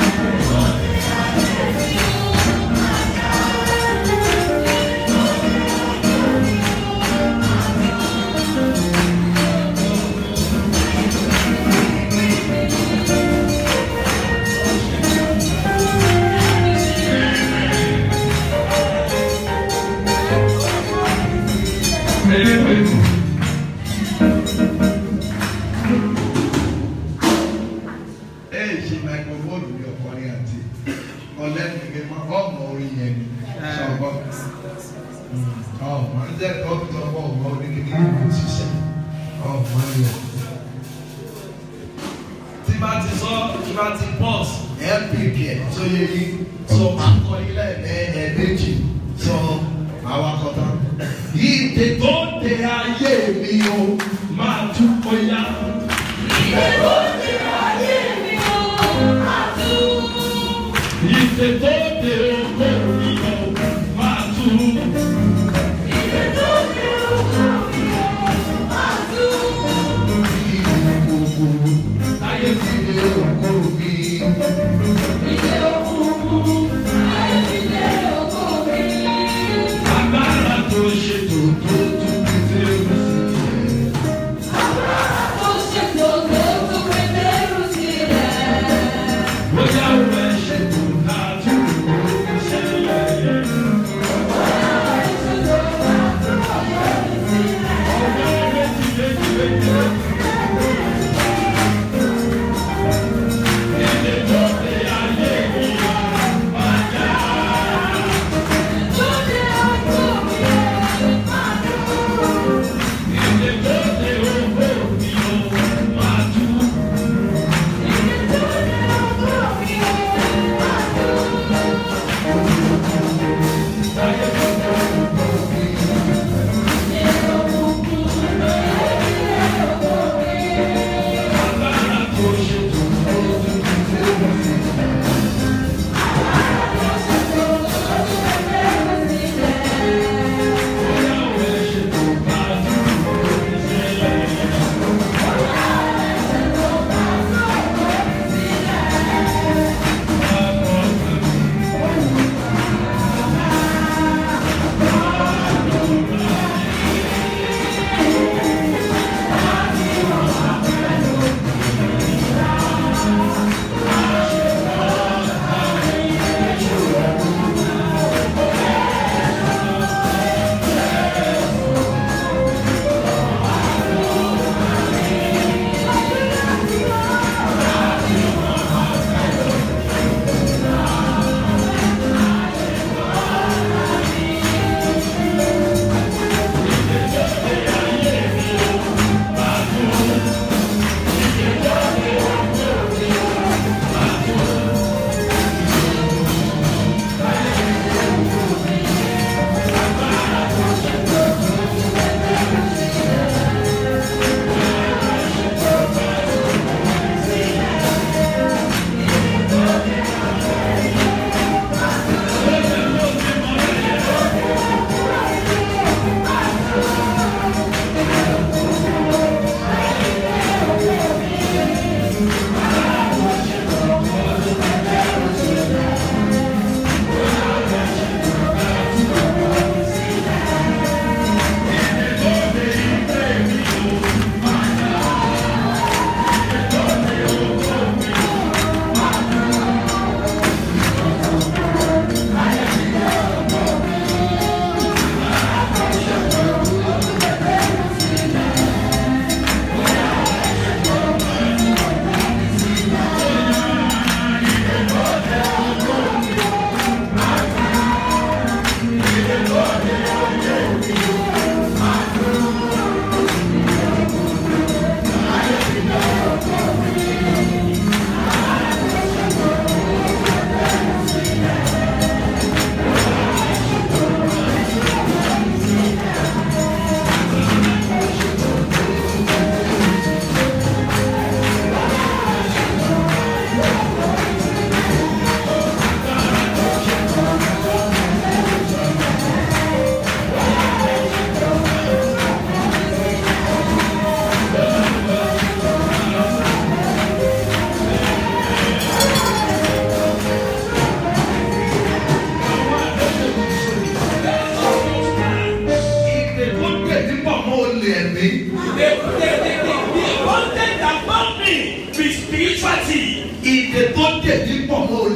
ẹ ṣe microphone ní ọkọrin àti ọlẹ́nu ní ma ọmọ orin yẹn ni ṣọgbọ́n ọmọ ń jẹ́ ọ̀tọ̀ ọmọ oníkìní ìlú ṣiṣẹ́ ọmọ yẹn. tí bá ti sọ tí bá ti pause ẹ pèkì ẹ tó yẹ yí so máa kọ ilé ẹ ẹ méjì so àwọn akọta. ìdè tó de ayé mi o máa tú bóyá. Ìfẹ́ tó dé ògo mi o máa tú. Láyé ti dé òkú mi. Agbára tó ṣe tó tó tó pété ó sílẹ̀. Bóyá ó ẹ̀ ṣe tó ká tó kó ṣẹlẹ̀.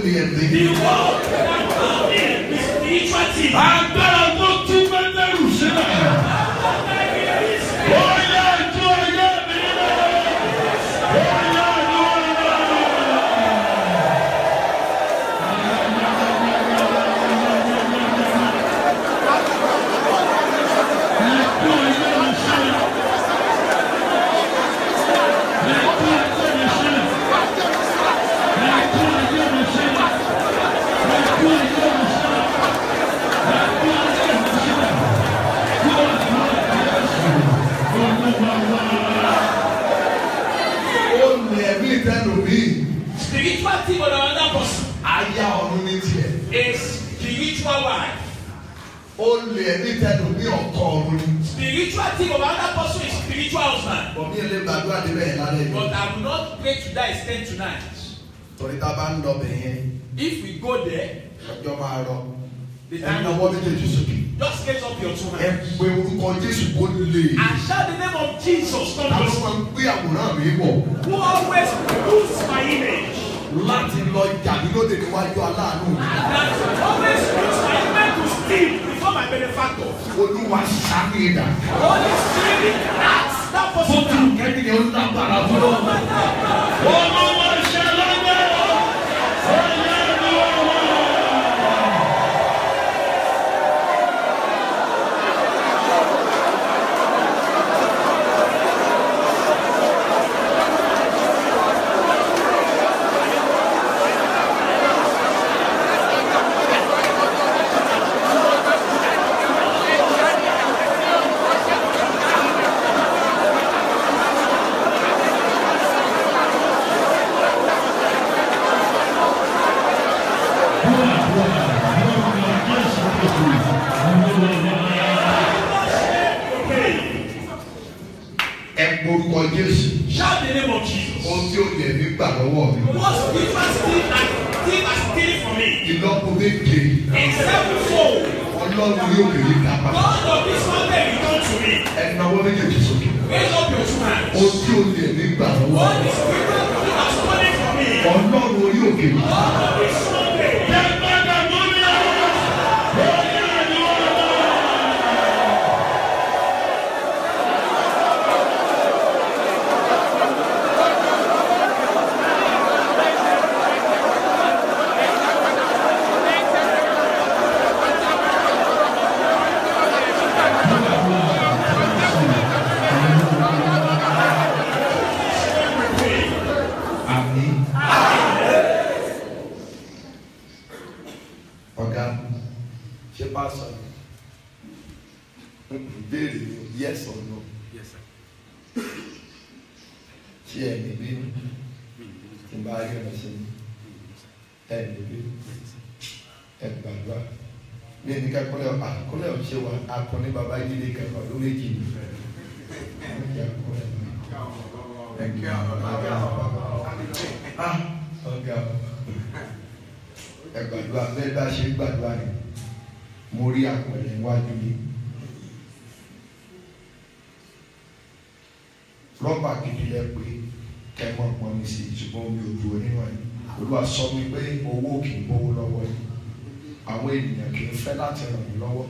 lè ẹ̀mí. The world that found him, the spiritual thing. agbára tó tú mẹ́tẹ́rù sílẹ̀. ó yẹ ètò ẹ̀yẹ mi rẹ̀. ó yẹ àdúrà ó lè ẹ̀mí ìtẹ́nu mi. Spiritual thing of another person aya ọ̀run ní tiẹ̀. is spiritual wife. ó lè ẹ̀mí ìtẹ́nu mi ọkọ ọ̀run ní. Spiritual thing of another person is spiritual husband. bọ̀mí ẹ̀ lè gbàdúrà débẹ̀ yẹn lálẹ́ yìí. But I will not pray to that extent tonight. torí tá a bá ń lọ bẹ̀ yẹn If we go there, ọjọ́ máa rọ. the ẹ̀ time náwó will méjèèjì sókè. just raise up your two ẹ hands. pe orúkọ Jésù kó lè. And shout the name of Jesus. ta Not ló just máa ń gbé àwòrán mi bọ̀ who always puts my image. láti lọ jàdí lóde níwájú aláàánú mi. That always puts my image to steal before my benefactor. olúwa sáré ìdá. Holy Spirit, ask that person fótó now. kẹ́kẹ́ ó lágbára fún ọ. Olúwa ṣe lọ́gbẹ́. ó yẹ àdúrà. ẹ pe orúkọ Jésù. Shout the name of Jesus. ohun tí ó lè mí gbà lọ́wọ́ mi. What spiritual steal and thief are stealing from me? ìlọ́po méje In sevenfold, ọlọ́run yóò kéré ká padà. God of this mountain return to me. ẹ náwó méjèèjì sókè. Raise up your two hands. ohun tí ó lè mí gbà lọ́wọ́ All mi. the spiritual thief are stealing from me. ọlọ́run orí òkè mi. God of this mountain. àmì. ọ̀gá ṣé pásọ ìbéèrè ni o, yes or no ṣé ẹ ní bínú tí n bá rí ọ̀rọ̀ ṣe ní ẹ ní bínú ẹ gbàgbá mi ní kakọ́lẹ̀ ọ̀pá kọ́lẹ̀ ọ̀ṣẹ́ wa akọni baba jíde kẹfà ló méjì ní ah ọ̀gá ẹ gbàdúrà bẹ́ẹ̀ bá ṣe gbàdúrà rẹ̀ mo rí àpẹẹrẹ iwájú yìí rọ́bà gidi lẹ pé kẹ́mọ́ pọn mi sí ṣùgbọ́n mi ò dúró nínú ẹ̀ olúwa sọ mi pé owó kì í gbówó lọ́wọ́ yìí àwọn ènìyàn kì í fẹ́ láti ràn mí lọ́wọ́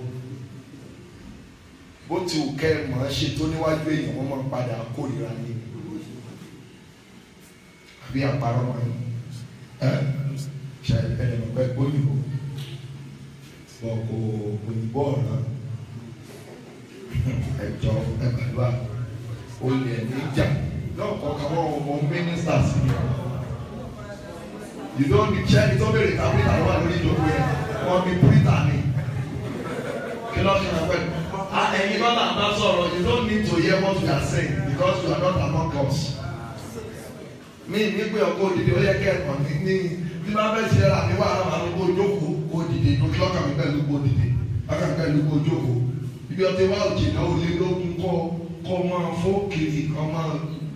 bó ti wù kẹ́ ẹ mọ̀ ẹ́ ṣe tó níwájú èèyàn wọ́n máa ń padà kórìíra ní àbí àparọ́ wọn ni ẹ ṣe ẹ̀ẹ́dẹ̀ mọ̀ pé gbóyìnbó bọ̀ kò òyìnbó ọ̀ràn ẹ̀jọ̀ ẹ̀gbàdúrà olè ní ìjà lọ́kọ̀ kan wọ́n wọ mínísítà sí i you don't need check tó béèrè tàbí àwọn wà lórí ìjókòó yẹn wọ́n ní pírítà ni kí ló ṣe náà pẹ̀lú. ẹ̀yin lọ́la bá sọ̀rọ̀ you don't need to hear what we are saying because you are not among us. mi nígbè ọkọ òdìdí ó yẹ kí ẹ̀kọ́ ní ní bí bá fẹ́ ṣe ra mi wà á máa ń kó jókòó kó dìde lókè lọ́kàn mi pẹ̀lú kó dìde lọ́kàn mi pẹ̀lú kó jókòó ibi ọtí wa òjì náà ó lé lógún kọ́ kọ́ máa fó kiri kọ́ máa.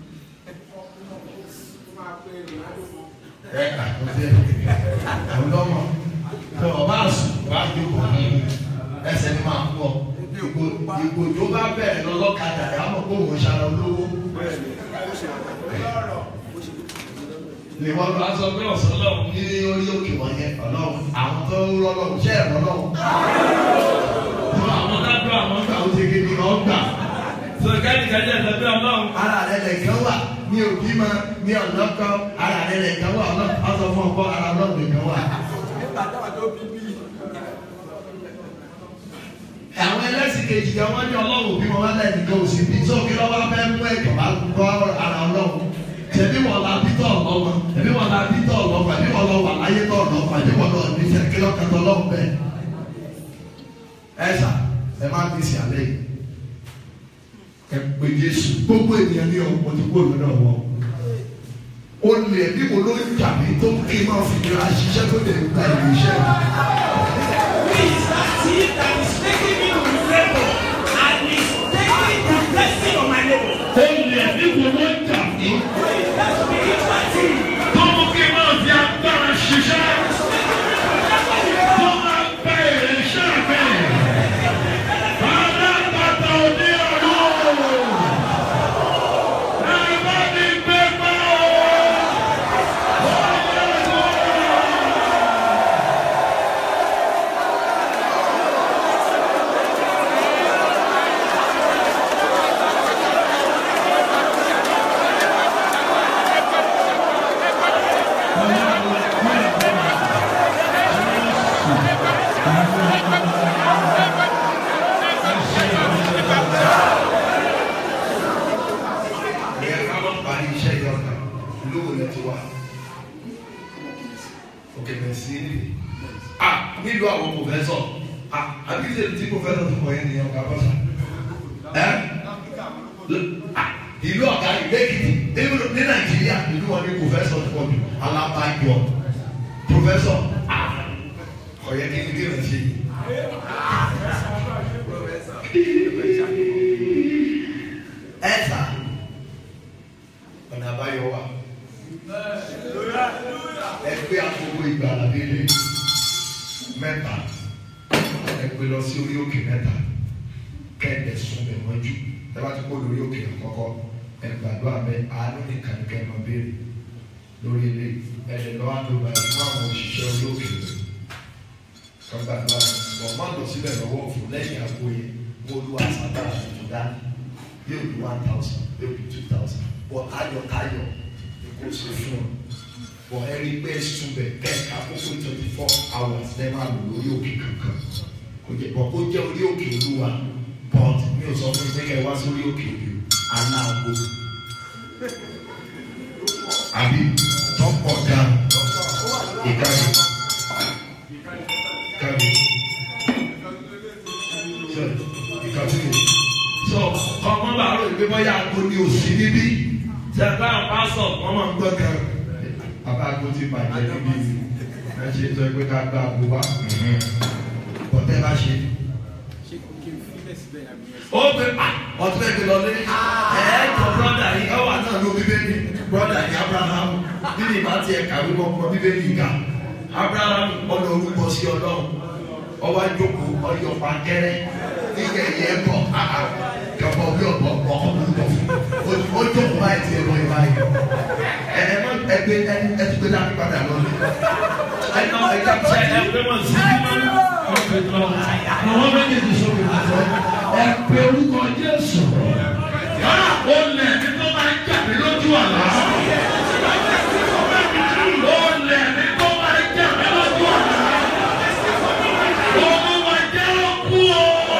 ẹ àtúntẹ̀ ọlọ́mọ tó o bá sùn wá jókòó ẹsẹ̀ ni máa pọ̀ ìgò tó bá bẹ̀rẹ̀ lọ́lọ́kadà yà á mọ̀ kó òun ṣara olówó. ni wọ́n lọ Wàá sọ pé ọ̀sán lọ́wọ́. ní orí òkè wọn yẹn ọlọ́run àwọn tó ń rọ́ lọ́run ṣé ẹ̀rọ lọ́run Fún àwọn dájú àwọn nígbà tó ṣe kéde kan gbà sọ kẹ́nìkẹ́nì ẹ̀sẹ̀ pé ọlọ́run. ara rẹ̀ lẹ̀kẹ́ wà ní òbí ma ní ọ̀lọ́kọ́ ara rẹ̀ lẹ̀kẹ́ wà ọlọ́run ọ̀sọ̀ fún ọkọ ara ọlọ́run lẹ̀kẹ́ wà. nígbà táwọn tó bí bí àwọn ẹlẹ́sìn kejì kan wọ́n ní ọlọ́run òbí wọn wálẹ̀ nìkan òsì bí tó kí lọ́wọ́ fẹ́ mú ẹ̀kọ́ bá gbọ́ ara ọlọ́run tẹ̀bí wọn la bítọ̀ ọlọ́mọ tẹ̀bí wọn la bítọ̀ ọlọ́mọ tẹ̀bí wọn lọ wà láyé tọ̀ ọlọ́mọ tẹ̀bí wọn lọ ní sẹ́kí lọ́kàtọ̀ ọlọ́run bẹ́ẹ̀. ẹ sà ẹ má bí sí alẹ́ yìí ẹ pé Jésù gbogbo ènìyàn ní ọ̀pọ̀ tí kò lọ́dọ̀ wọn o lè bí mo ló ń jà mí tó kí n máa fi ìlera ṣiṣẹ́ tó lè gba ìlú iṣẹ́ Who is that thief that is making me to labor and is taking the blessing of my labor? Ó lè ní gbogbo ń jà mí. Who is that spiritual thief? Tó mú kí n máa fi agbára ṣiṣẹ́. Tó máa gba èrè iṣẹ́ mi. Bàbá bàtà òní ọ̀rọ̀. Ẹ bá mi gbé gbọ́ o. ìyẹn ká lọ parí iṣẹ́ yìí ọ̀nà lówó lẹ ti wá òkè mẹsì níbi a nílùú àwọn pòfẹ́sọ̀ a àbí ṣe ti pòfẹ́sọ̀ tó kọ yẹn nìyẹn ọ̀gá bọ́sà ẹ a ìlú ọ̀gá ìlú Èkìtì nínú ní Nàìjíríà ìlú wọn ní pòfẹ́sọ̀ tó pọ̀ jù alábàájọ pòfẹ́sọ̀ a ọ̀yẹ́ kí ni kí ni ṣe yìí. ẹ̀sà ọ̀nà àbáyọ wà ẹgbẹ́ àkókò ìgbàlá délé mẹ́ta ẹgbẹ́ lọ sí orí òkè mẹ́ta kẹ́ẹ̀dẹ̀ sún bẹ̀ mọ́jú ẹ bá ti kó lórí òkè àkọ́kọ́ ẹgbàdo abẹ àánú nìkan kẹ́ ẹ máa béèrè lórí ilé ẹ̀dẹ̀ lọ́wọ́ àdúrà ẹ̀ fún àwọn òṣìṣẹ́ orí òkè rẹ̀ kọ́gbàdo àwọn ọmọ lọ síbẹ̀ lọ́wọ́ òfin lẹ́yìn àgbo yẹn wọ́n lu àṣàbà tuntun dání yóò di one thousand yóò di two thousand bọ̀ ayọ̀tayọ̀ ni kò ṣe fún ọ bọ̀ ẹni pé sùn bẹ̀ kẹ́ẹ̀ka àkókò twenty four hours lẹ́ máa lò lórí òkè kankan kò jẹ́ bọ̀ kó jẹ́ orí òkè olúwa but mi ò sọ fún mi pé kẹ́ ẹ wá sórí òkè òbí aláàbò àbí tọ́pọ̀ gan ìkànnì ìkànnì ìkànnì so ọmọ bá rò pé bọ́yá àgbo ni ò sí níbí sẹ́gbà pásọ̀ wọ́n máa ń gbọ́ kan bàbá àgbo ti bàjẹ́ níbí ẹ ṣe sọ pé ká gba àgbo wá bọ́tẹ́ bá ṣe. ó gbé pa ọtún ẹgbẹ́ lọlé ẹ̀ẹ́dọ̀ brọ́dà yìí ọwọ́ náà ló bíbélì brọ́dà yìí Abraham nínú ìbá tiẹ̀ kàwé kọ́kọ́ bíbélì kà Abraham ọ̀nà orúkọ sí ọlọ́run ọwọ́ àjòkó ọyọ pàkẹ́rẹ́ nígbà yẹ bọ̀ kàbọ̀ bí ọ̀bọ̀ ọkọ̀ bọ̀ ó jókòó báyìí tiẹ̀ lọ ìbá yìí ẹ ẹ mọ ẹgbẹ́ ẹni ẹtú gbé dání padà lọ ní. ẹ nọ ẹ ká Ṣé ẹ pé wọ́n sí ní ọ̀pẹ̀ lọ? Àwọn méjèèjì sọ̀rọ̀ ìgbàgbọ́. Ẹ pe orúkọ Jésù. Ó lẹ̀ ní tó máa ń jà mí lójú àlá. Ó lẹ̀ ní tó máa ń jà mí lójú àlá. Olúwa jẹ́ ó kú o.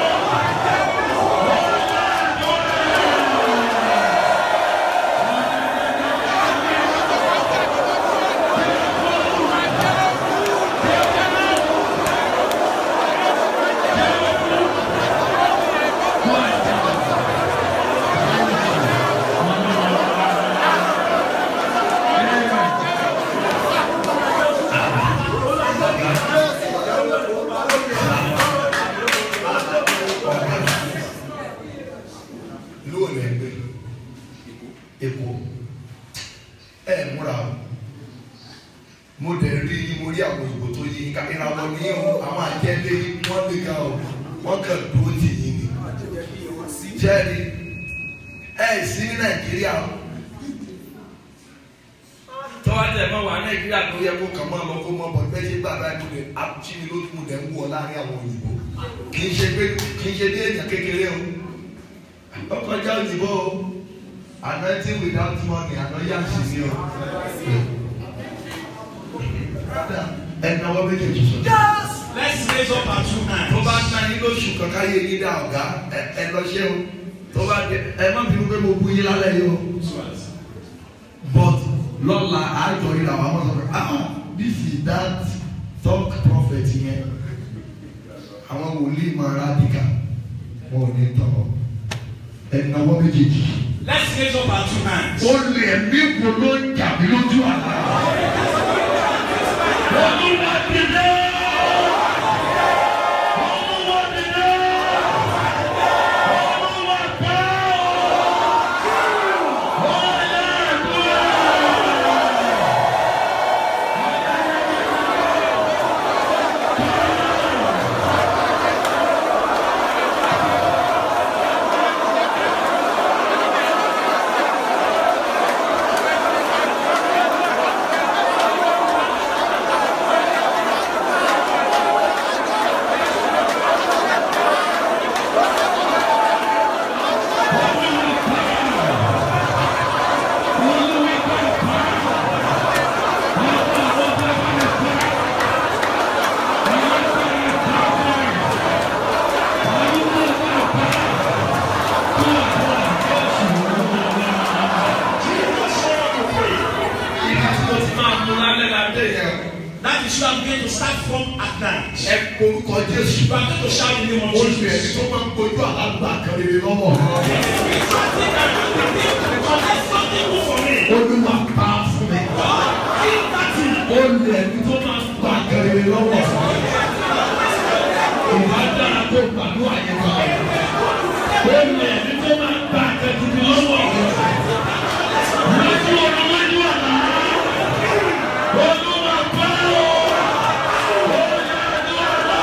ìlú ò lè gbé èkó ẹ múra o mo dẹ̀ rí mo rí àwọn òyìnbó tó yí ká ìràwọ̀ ní o àwọn àjẹlé wọ́n lè ga o wọ́n kàn dúró tì yín ni jẹ́rìí ẹ sí ní nàìjíríà o tó wá tẹ̀ mọ́ wà nàìjíríà tó yẹ kó kàn máa lọ kó mọ́ bọ̀ bẹ́ẹ̀ ṣe gbàgbá tó lè àbúchí mi ló tún lẹ̀ ń wọ láàrin àwọn òyìnbó kì í ṣe pé kì í ṣe dé èèyàn kékeré o ọkọjá òyìnbó o anointing without money anointing sì ni o ẹnáwó méjèèjì sọ. Let's raise up our two tó bá hands. ná yín lóṣù kankan yé yín dá ọ̀gá ẹ ẹ lọ ṣe o tó bá dé ẹ má bínú pé mo bu yín lálẹ́ yìí o but lọ́la àjọ yìí làwọn ọmọ sọ pé ah this is that talk prophet yẹn àwọn wòlíì máa rádìkà wọn ò ní tọ̀ ẹnáwó méjèèjì. Let's raise up our two hands. ó lè mí wo ló ń jà mí lójú àlá. Olúwa dìde. Olúwa dìde. Olúwa pa ọ́. Ọ̀yá àdúrà. ibi tí mo ti máa mú lálẹ́ lálẹ́ yẹn That is where I'm going to start from at night. ẹ korúkọ Jésù. You are going to shout in the name of olùfẹ́ ẹni Jesus. tó máa ń kojú àlágbà kan rere lọ́wọ́. Collect something good for me. olúwa pa fún mi. God, give that thing. olùfẹ́ ẹni tó máa ń gbà kan rere lọ́wọ́. ìwà dára kó gbàdúrà yẹn kan. Olè ní tó máa ń gba àtẹ̀tùtù lọ́wọ́. Lójú ọ̀rọ̀ lójú àná. Olúwa pa ọ́. Ọ̀yá àdúrà.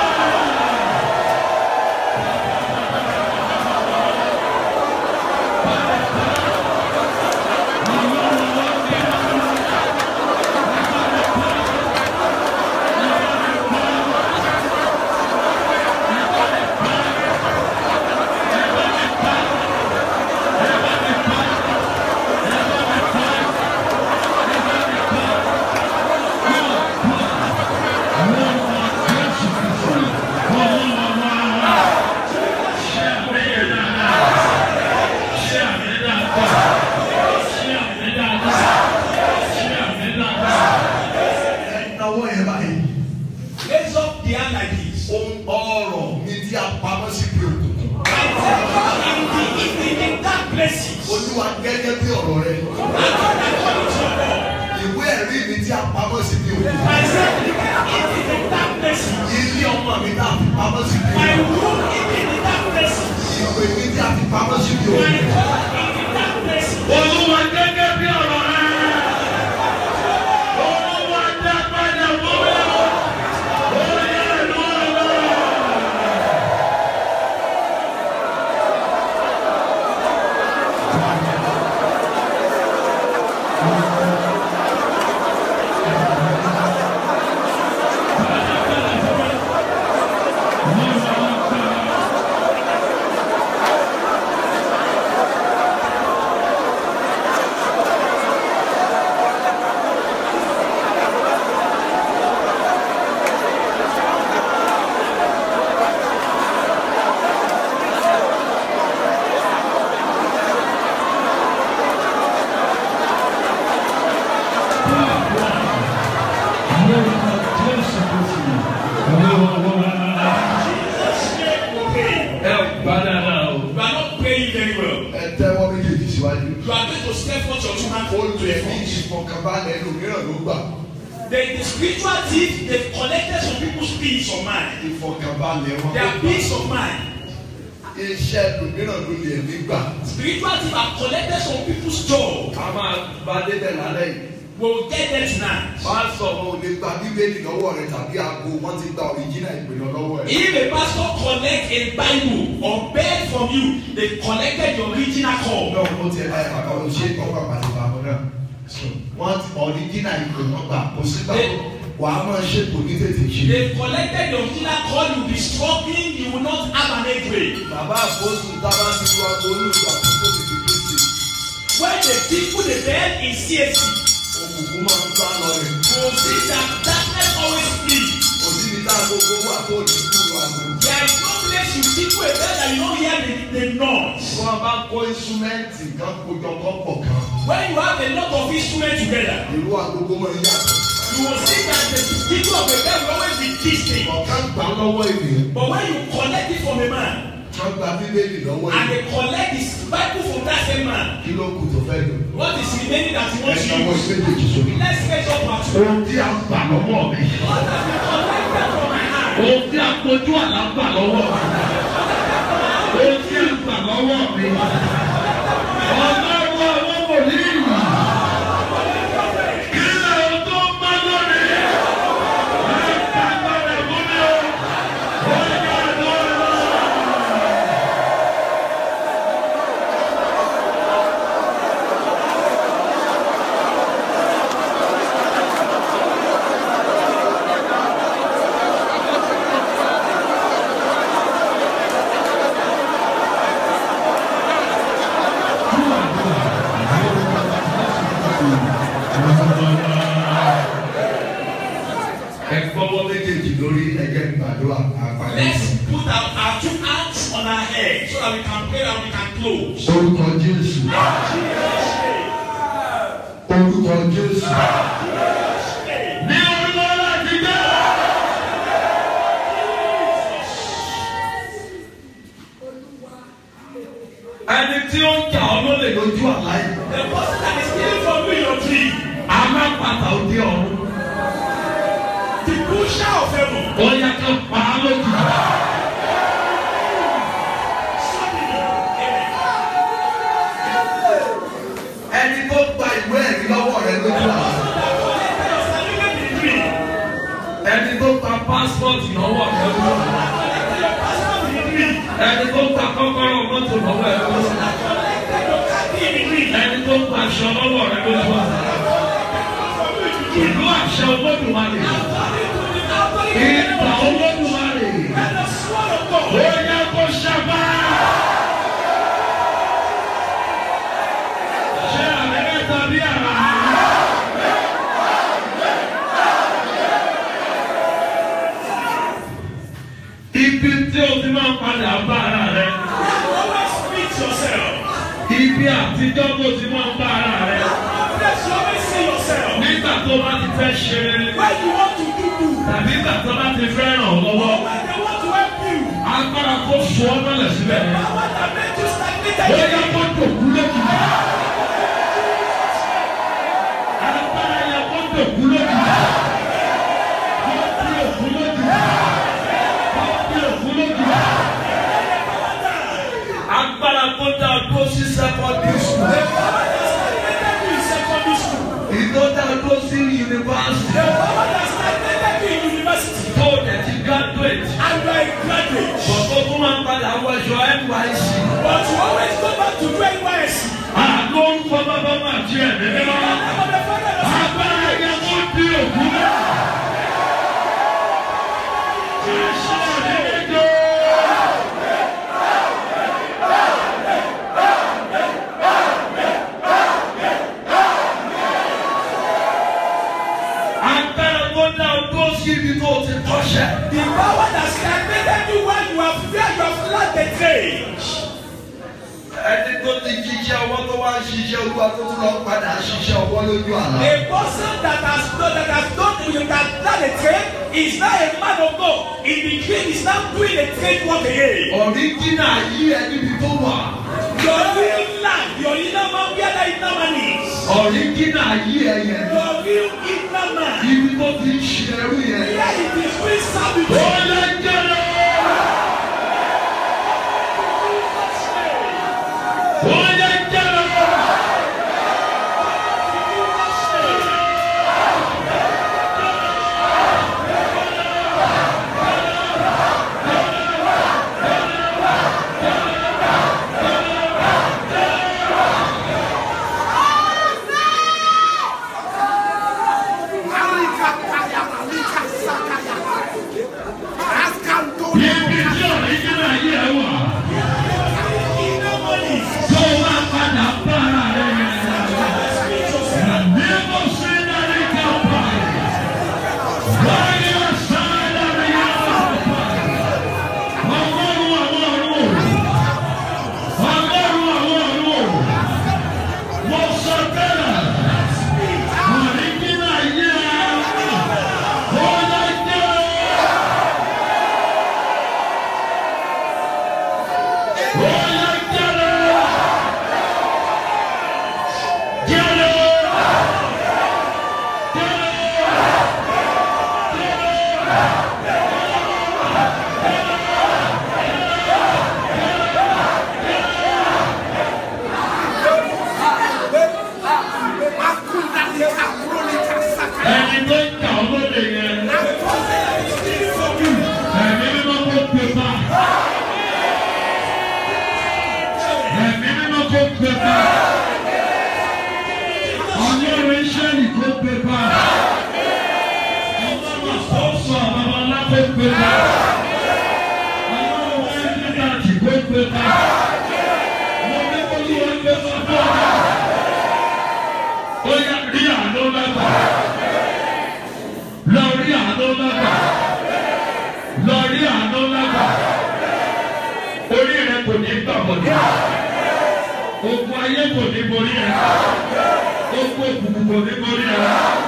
ẹnáwó yẹn báyìí. Raise up the hand like this. ohun ọrọ̀ mi tí a pamọ́ sí ibi òkùnkùn. In the, in the, in dark places. olúwa gẹ́gẹ́ bí ọ̀rọ̀ rẹ. According to your law. ìwé ẹ̀rí mi tí a pamọ́ sí ibi òkùnkùn. My son, in the dark places. ilé ọmọ mi tí a fi pamọ́ sí ibi My òkùnkùn. room in the dark places. ìwé mi tí a fi pamọ́ sí ibi My òkùnkùn. home in the dark places. Olúwa gẹ́gẹ́ bí ọ̀rọ̀ rẹ̀. Olúwa dá padà fún mi. Ọ̀yá àdúrà. Jesus' name will pray. Ẹ gbá dáadáa o. You are not praying very well. ẹ tẹ́wọ́ méjèèjì síwájú. You are going to step forth your two hands to olùfẹ́ your mi front. ìfọkànbalẹ̀ ẹlòmíràn ló gbà. The, the spiritual thief, they've collected some people's peace of mind. ìfọkànbalẹ̀ wọn. Their peace of mind. iṣẹ́ ẹlòmíràn ló lè mí gbà. Spiritual thief have collected some people's joy. a máa bá débẹ̀ lálẹ́ yìí. We will get there tonight. wọ́n á sọ wọn ò lè gba bíbélì lọ́wọ́ rẹ tàbí aago wọ́n ti gba òrìjínà ìpinnu lọ́wọ́ rẹ. If a pastor collect a Bible or beg from you, they collected the original call. náà mo ti ẹ̀ láyé bàbá o ṣe ọkọ̀ àpàtì bàbá náà. wọ́n ti ọ̀ríjínà ìpè wọn gbà kò sígbà tó wà á máa ṣe kò ní tètè ṣe. They collected the original call, you be struggling, you will not have an edge bàbá àpòsù tábà ti lu aago olùgbà tó tètè fi kristi When the people they bed in CSC, òkùnkùn máa ń bá lọ rẹ̀ you see that darkness always flee. kò síbi tá a gbogbo wà tó ní kúrò àgbo. There is no place you people a bed that you don't hear the, the noise. wọ́n bá kó instrumenti kan kójọ kọ́ pọ̀ kan When you have a lot of instruments together, ìlú agogo máa ń yàtọ̀. you will see that the people of the bed will always be distinct. ọ̀kan gbà lọ́wọ́ ènìyàn But when you collect it from a man, wọ́n gba bíbélì lọ́wọ́ and ènìyàn they collect his Bible from that same man, kí ló kù tó fẹ́ lò. what is remaining that he wants ẹ̀yin to ọmọ use? ìgbésẹ̀ sókè. Let's get up at two. ohun tí a gbà lọ́wọ́ mi. What have you collected from my hand? ohun tí a kojú àlá gbà lọ́wọ́ mi. ohun tí a gbà lọ́wọ́ mi. ọlọ́run àwọn wòlíì. kí ni ohun tó ń bá lónìí? ẹ gbàgbọ́ rẹ̀ fún mi o. ó yà lọ́wọ́. ẹ fọwọ́ méjèèjì lórí ẹ̀jẹ̀ gbàdúrà àpàlẹ́. Let's put our, our two hands on our head so that we can pray and we can close. orúkọ jésù orúkọ jésù ní orúkọ láti dé. ẹni tí ó ń jà ọ́ ló lè lójú àlá yìí. The person that is stealing from you your dream, alápàtà òde ọ̀run. the pusher of heaven, ó yẹ kí n pa á lójú. ẹni tó gba ìwé ẹ̀rí lọ́wọ́ rẹ lójú àlá collected your certificate in dream, ẹni tó gba pásítọ̀tì lọ́wọ́ ẹ̀ lójú. collected your passport in dream, ẹni tó gba kọ́kọ́rọ́ mọ́tò lọ́wọ́ ẹ̀ lójú. collected your car key in dream. ẹni tó gba aṣọ lọ́wọ́ rẹ̀ lójú. ìlú àṣẹ olódùmarè. ìgbà olódùmarè. And the sword of God. ó yẹ kó ṣàbá. ṣé àlẹ́ tàbí àrà? ibi tí o ti máa ń padà bá ara rẹ. Always meet yourself. ibi àtijọ́ tó ti máa ń bá ara rẹ. Always you always see yourself. nígbà tó bá ti fẹ́ ṣe rere. When you want to do good, tàbí nígbà tó bá ti fẹ́ ràn ọ́ lọ́wọ́. when they want to help you, agbára kó fún ọ mọ́lẹ̀ síbẹ̀. power that made you ó stagnated. yẹ kó dòkú lójú. agbára yẹ kó dòkú lójú. kó bí òkú lójú. kó bí òkú lójú. agbára kó dá dúró sí sẹ́kọ̀ndì sùn. Power that stagnated you in secondary school. ìtò dá dúró sí yunifásitì. Power that stagnated you in university. tó dẹ̀ ti graduate. And you are a graduate. bọ̀dọ̀ tó máa ń padà wọṣọ NYSC. But you always go back to do NYSC. àlọ́ ń fọ bàbá máa jí ẹ̀ nínú. I'm the father of agbára yẹ kó bí òkú náà. Jésù àdéhùn. agbára tó dá o dúró sí ibi tó o ti kọ́ṣẹ́. The power that stagnated you when you have feared you have learned the trade. ẹni tó ti jíṣẹ́ ọwọ́ tó wá ń ṣiṣẹ́ olúwa tó tún lọ padà ṣiṣẹ́ ọwọ́ lójú àlá. A person that has done that has done that has done a trade is now a man of God. In the dream is now doing a trade work again. ọ̀ríjínà yí ẹ níbi tó wà. Your real life, your inner man, where the inner man is. ọ̀ríjínà yí ẹ yẹn. Your real inner man. ibi tó ti ń ṣe ẹrú yẹn. Where it is being ó servitude. lè jẹ́rọ. ó lè jẹ́rọ. Ibi tí ọ̀ríjìnà yẹ wà. Tó wá padà bá ara rẹ̀ yẹn. Níbo sí dárí kápá. Wáyé ọ̀sán dárí yàrá kápá. Ọlọ́run àwọn ọ̀run. Ọlọ́run àwọn ọ̀run. Mo sọ bẹ́ẹ̀. Ọ̀ríjìnà yẹ wà. Ó yẹ jẹ́. Ẹni tó ń kà ọ́ lóde yẹn, ẹ̀mí mímọ́ kó pè bá. Ẹ̀mí mímọ́ kó pè bá. Ọlọ́run Ísírẹ́lì kó pè bá. Ọlọ́run àkóso babalá kó pè bá. Ọlọ́run Ẹ́ńdínláàtì kó pè bá. Mo ní kó yí wọn gbé bá bọ́. Ó yá rí àánú mẹ́fà. Lọ rí àánú mẹ́fà. Lọ rí àánú mẹ́fà. Orí rẹ kò ní gbàgbọ́dọ̀. Ogun ayé kò ní borí rẹ. Ogun òkùnkùn kò ní borí rẹ.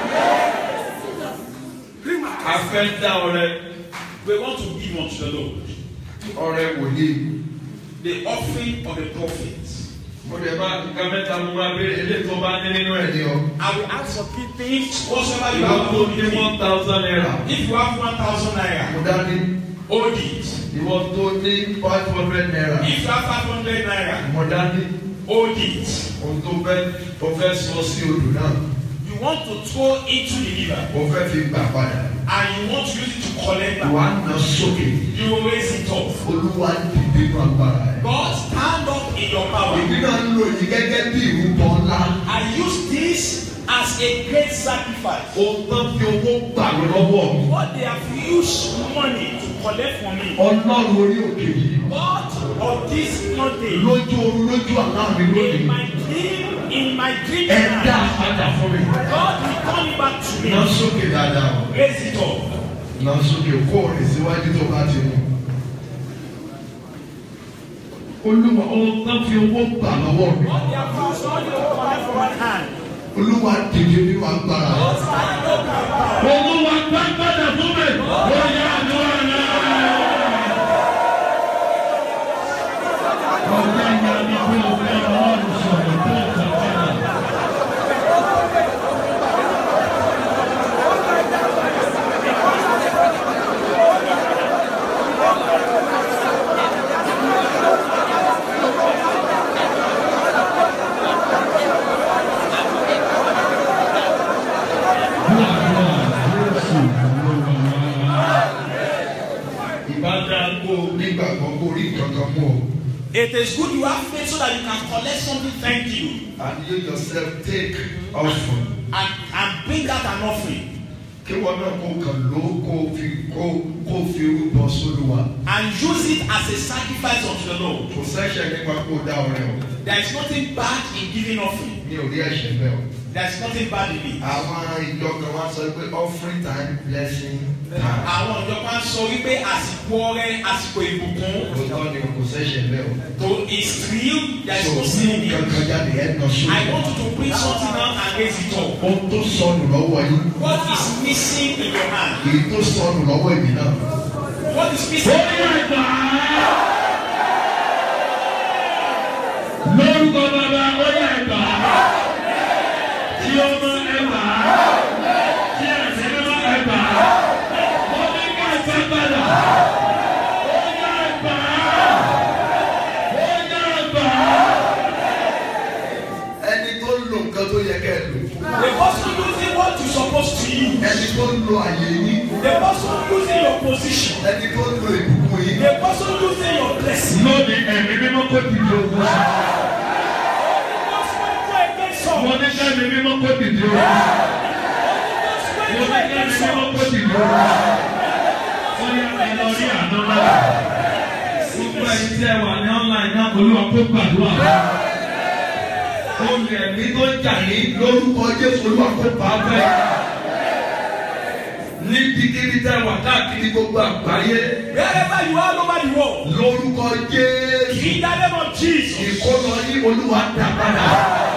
A fẹ́ dá ọrẹ. We want to give unto the Lord ọrẹ wòlíì the offering of the prophets. Mo lè bá nǹkan mẹ́ta mú wá béèrè eléyìí tó bá ní nínú ẹ̀ ní ẹni ọ. ọ I will ask for three things whatsoever you Ìwọ have tó told ní me. one thousand naira. If you have one thousand mo naira, dání hold it. Ìwọ tó ní five hundred naira If you have five hundred naira, mo dání hold it. ohun tó fẹ́ tó fẹ́ sọ sí odò náà You want to throw into the river mo fẹ́ fi gbà padà and you want to use it to collect back. wà á nà sókè You will raise it up. olúwa dìde nù agbára ẹ. God stand up in your power. èmi náà ń lò yìí gẹ́gẹ́ bí ìrúbọ ńlá I use this as a great sacrifice. ohun tó fi owó gbà mí lọ́wọ́ mi What they have used money to collect from me. ọlọ́run orí òkè yìí God of this mountain lójú oorun lójú àná mi in lónìí my dream, in my dream ẹ dá tonight, padà fún mi. God will turn it back to nà me. sókè dáadáa o. Raise it up. nà sókè kó o rìn síwájú tó bá ti mú. olúwa ohun tó fi owó gbà lọ́wọ́ mi. What they have used money to collect from one hand. olúwa dìde nínú agbára ẹ. Stand up in your power. Olúwa gbàgbọ́dọ̀ fún mi. Ó yá àdúrà náà. Ọ̀gá ìyá mi bí ọ̀gá ọlọ́run sọ̀rọ̀ tó ìtàkùn. ìbádá kó o nígbàgbọ́ kó o rí kankan mú o. It is good you have faith so that you can collect something. Thank you. and you yourself take offering. And, and bring out an offering. kí wọn náà kó kàn ló kó o fi kó kó o fi rúbọ sólúwa. And use it as a sacrifice unto the Lord. kò sẹ́sẹ̀ nípa kó o dá ọrẹ o. There is nothing bad in giving offering. mi ò rí ẹ̀ṣẹ̀ bẹ́ẹ̀ o. There is nothing bad in it. àwọn ìjọ kan wá sọ pé offering time blessing time. Àwọn ìjọba ń sọ wípé àsìkò ọrẹ àsìkò ìbùkún òótọ́ ni kò sẹ́sẹ̀ bẹ́ẹ̀ o. to is real. There is so no sin in it. kankan jáde ẹ̀ nà I sókè. want you to bring something out and raise it up. ohun tó sọnù lọ́wọ́ yín. What is missing in your hand? èyí tó sọnù lọ́wọ́ èmi náà. What is Ó missing? yá ìgbà. Lórúkọ bàbá ó yá ìgbà. Tí ọmọ ẹgbà. Tí ẹ̀sẹ̀ mímọ́ ẹgbà. Ó ní ká ìfẹ́ padà. Ó yá ìgbà. Ó yá ìgbà. ẹni tó ń lo nǹkan tó yẹ kẹ́ ẹ lò. The person using what you supposed to use. ẹni tó ń lo àyè yín. The person using your position. ẹni tó ń lo ìbùkún yín. The person using your blessing. Lónìí ẹ̀mí mímọ́ kò dìde ogun sí. Just wait for against Mo some. ní ká ẹ̀mí mímọ́ kò dìde ogun sí. Just Mo wait ní for ká ẹ̀mí against mímọ́ some. kò dìde ogun sí. Ó yá ẹ lọ rí àná náà. Gbogbo ẹ̀yin tí ẹ wà ní online náà olúwa kó gbàdúrà. Olè ẹ̀mí tó jà ní lórúkọ Jésù olúwa kó bá bẹ́ẹ̀. Níbikíbi tẹ́ wà káàkiri gbogbo àgbáyé Wherever you are all over the world. lórúkọ Jésù In the name of Jesus. ìkólọ yín olúwa dá padà.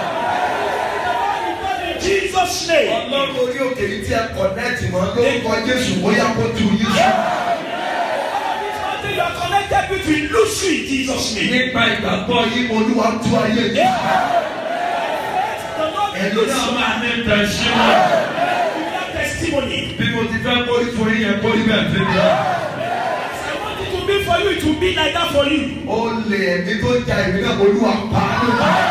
In Jesus' name. Ọlọ́run orí òkè yìí tí ẹ kọ̀nẹ́ẹ̀tì mọ́ lórúkọ Jésù bóyá kó tu yín sùn. Until you are connected with we lose you in Jesus' name. Nípa ìgbàgbọ́ yín olúwa tú ayé yìí. The Lord will Ẹ̀yin lose náà you. máa Ní tẹ̀síwọ̀n. You have testimony. bí mo ti fẹ́ kórí fún yín yẹn kórí bẹ́ẹ̀ fi mi. I want it to be for you, it will be like that for you. Ó lè ẹ̀mí tó ja ìwé náà olúwa pa á ló pa.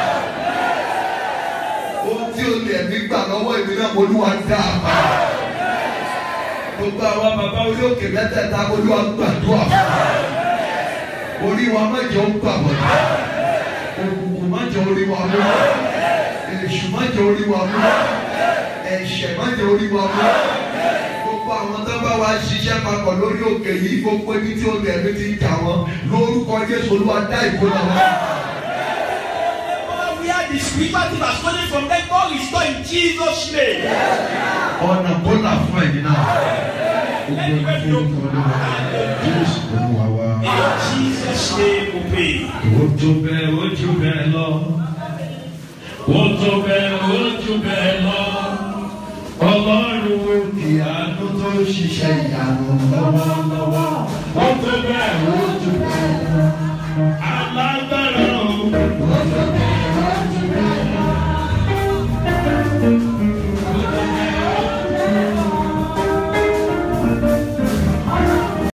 Ohun tí ó lè ẹ̀mí gbà lọ́wọ́ ìwé náà olúwa dá a pa. Gbogbo àwọn bàbá orí òkè mẹ́tẹ̀ẹ̀ta olúwa gbàdúrà fún wa. Orí wa má jẹ́ ó gbà wọ̀nyí. Òkùnkùn má jẹ́ orí wa mú. Èṣù má jẹ́ orí wa mú. Ẹ̀ṣẹ̀ má jẹ́ orí wa mú. Gbogbo àwọn tó bá wa ṣiṣẹ́ papọ̀ lórí òkè yìí gbogbo ibi tí olè ẹ̀mí ti ń jà wọ́n lórúkọ Jésù olúwa dá ìkólà wọn. We are the spiritual thing that's coming from them. God is in Jesus' name. Ọ̀nà kólà fún ẹ̀yin náà. Gbogbo ẹni fún olúwa Jésù olúwa wa. In Jesus' name we pray. Ó tó bẹ́ẹ̀ ó jù bẹ́ẹ̀ lọ. Ó tó bẹ́ẹ̀ ó jù bẹ́ẹ̀ lọ. Ọlọ́run ìyanu tó ṣiṣẹ́ ìyanu lọ́wọ́.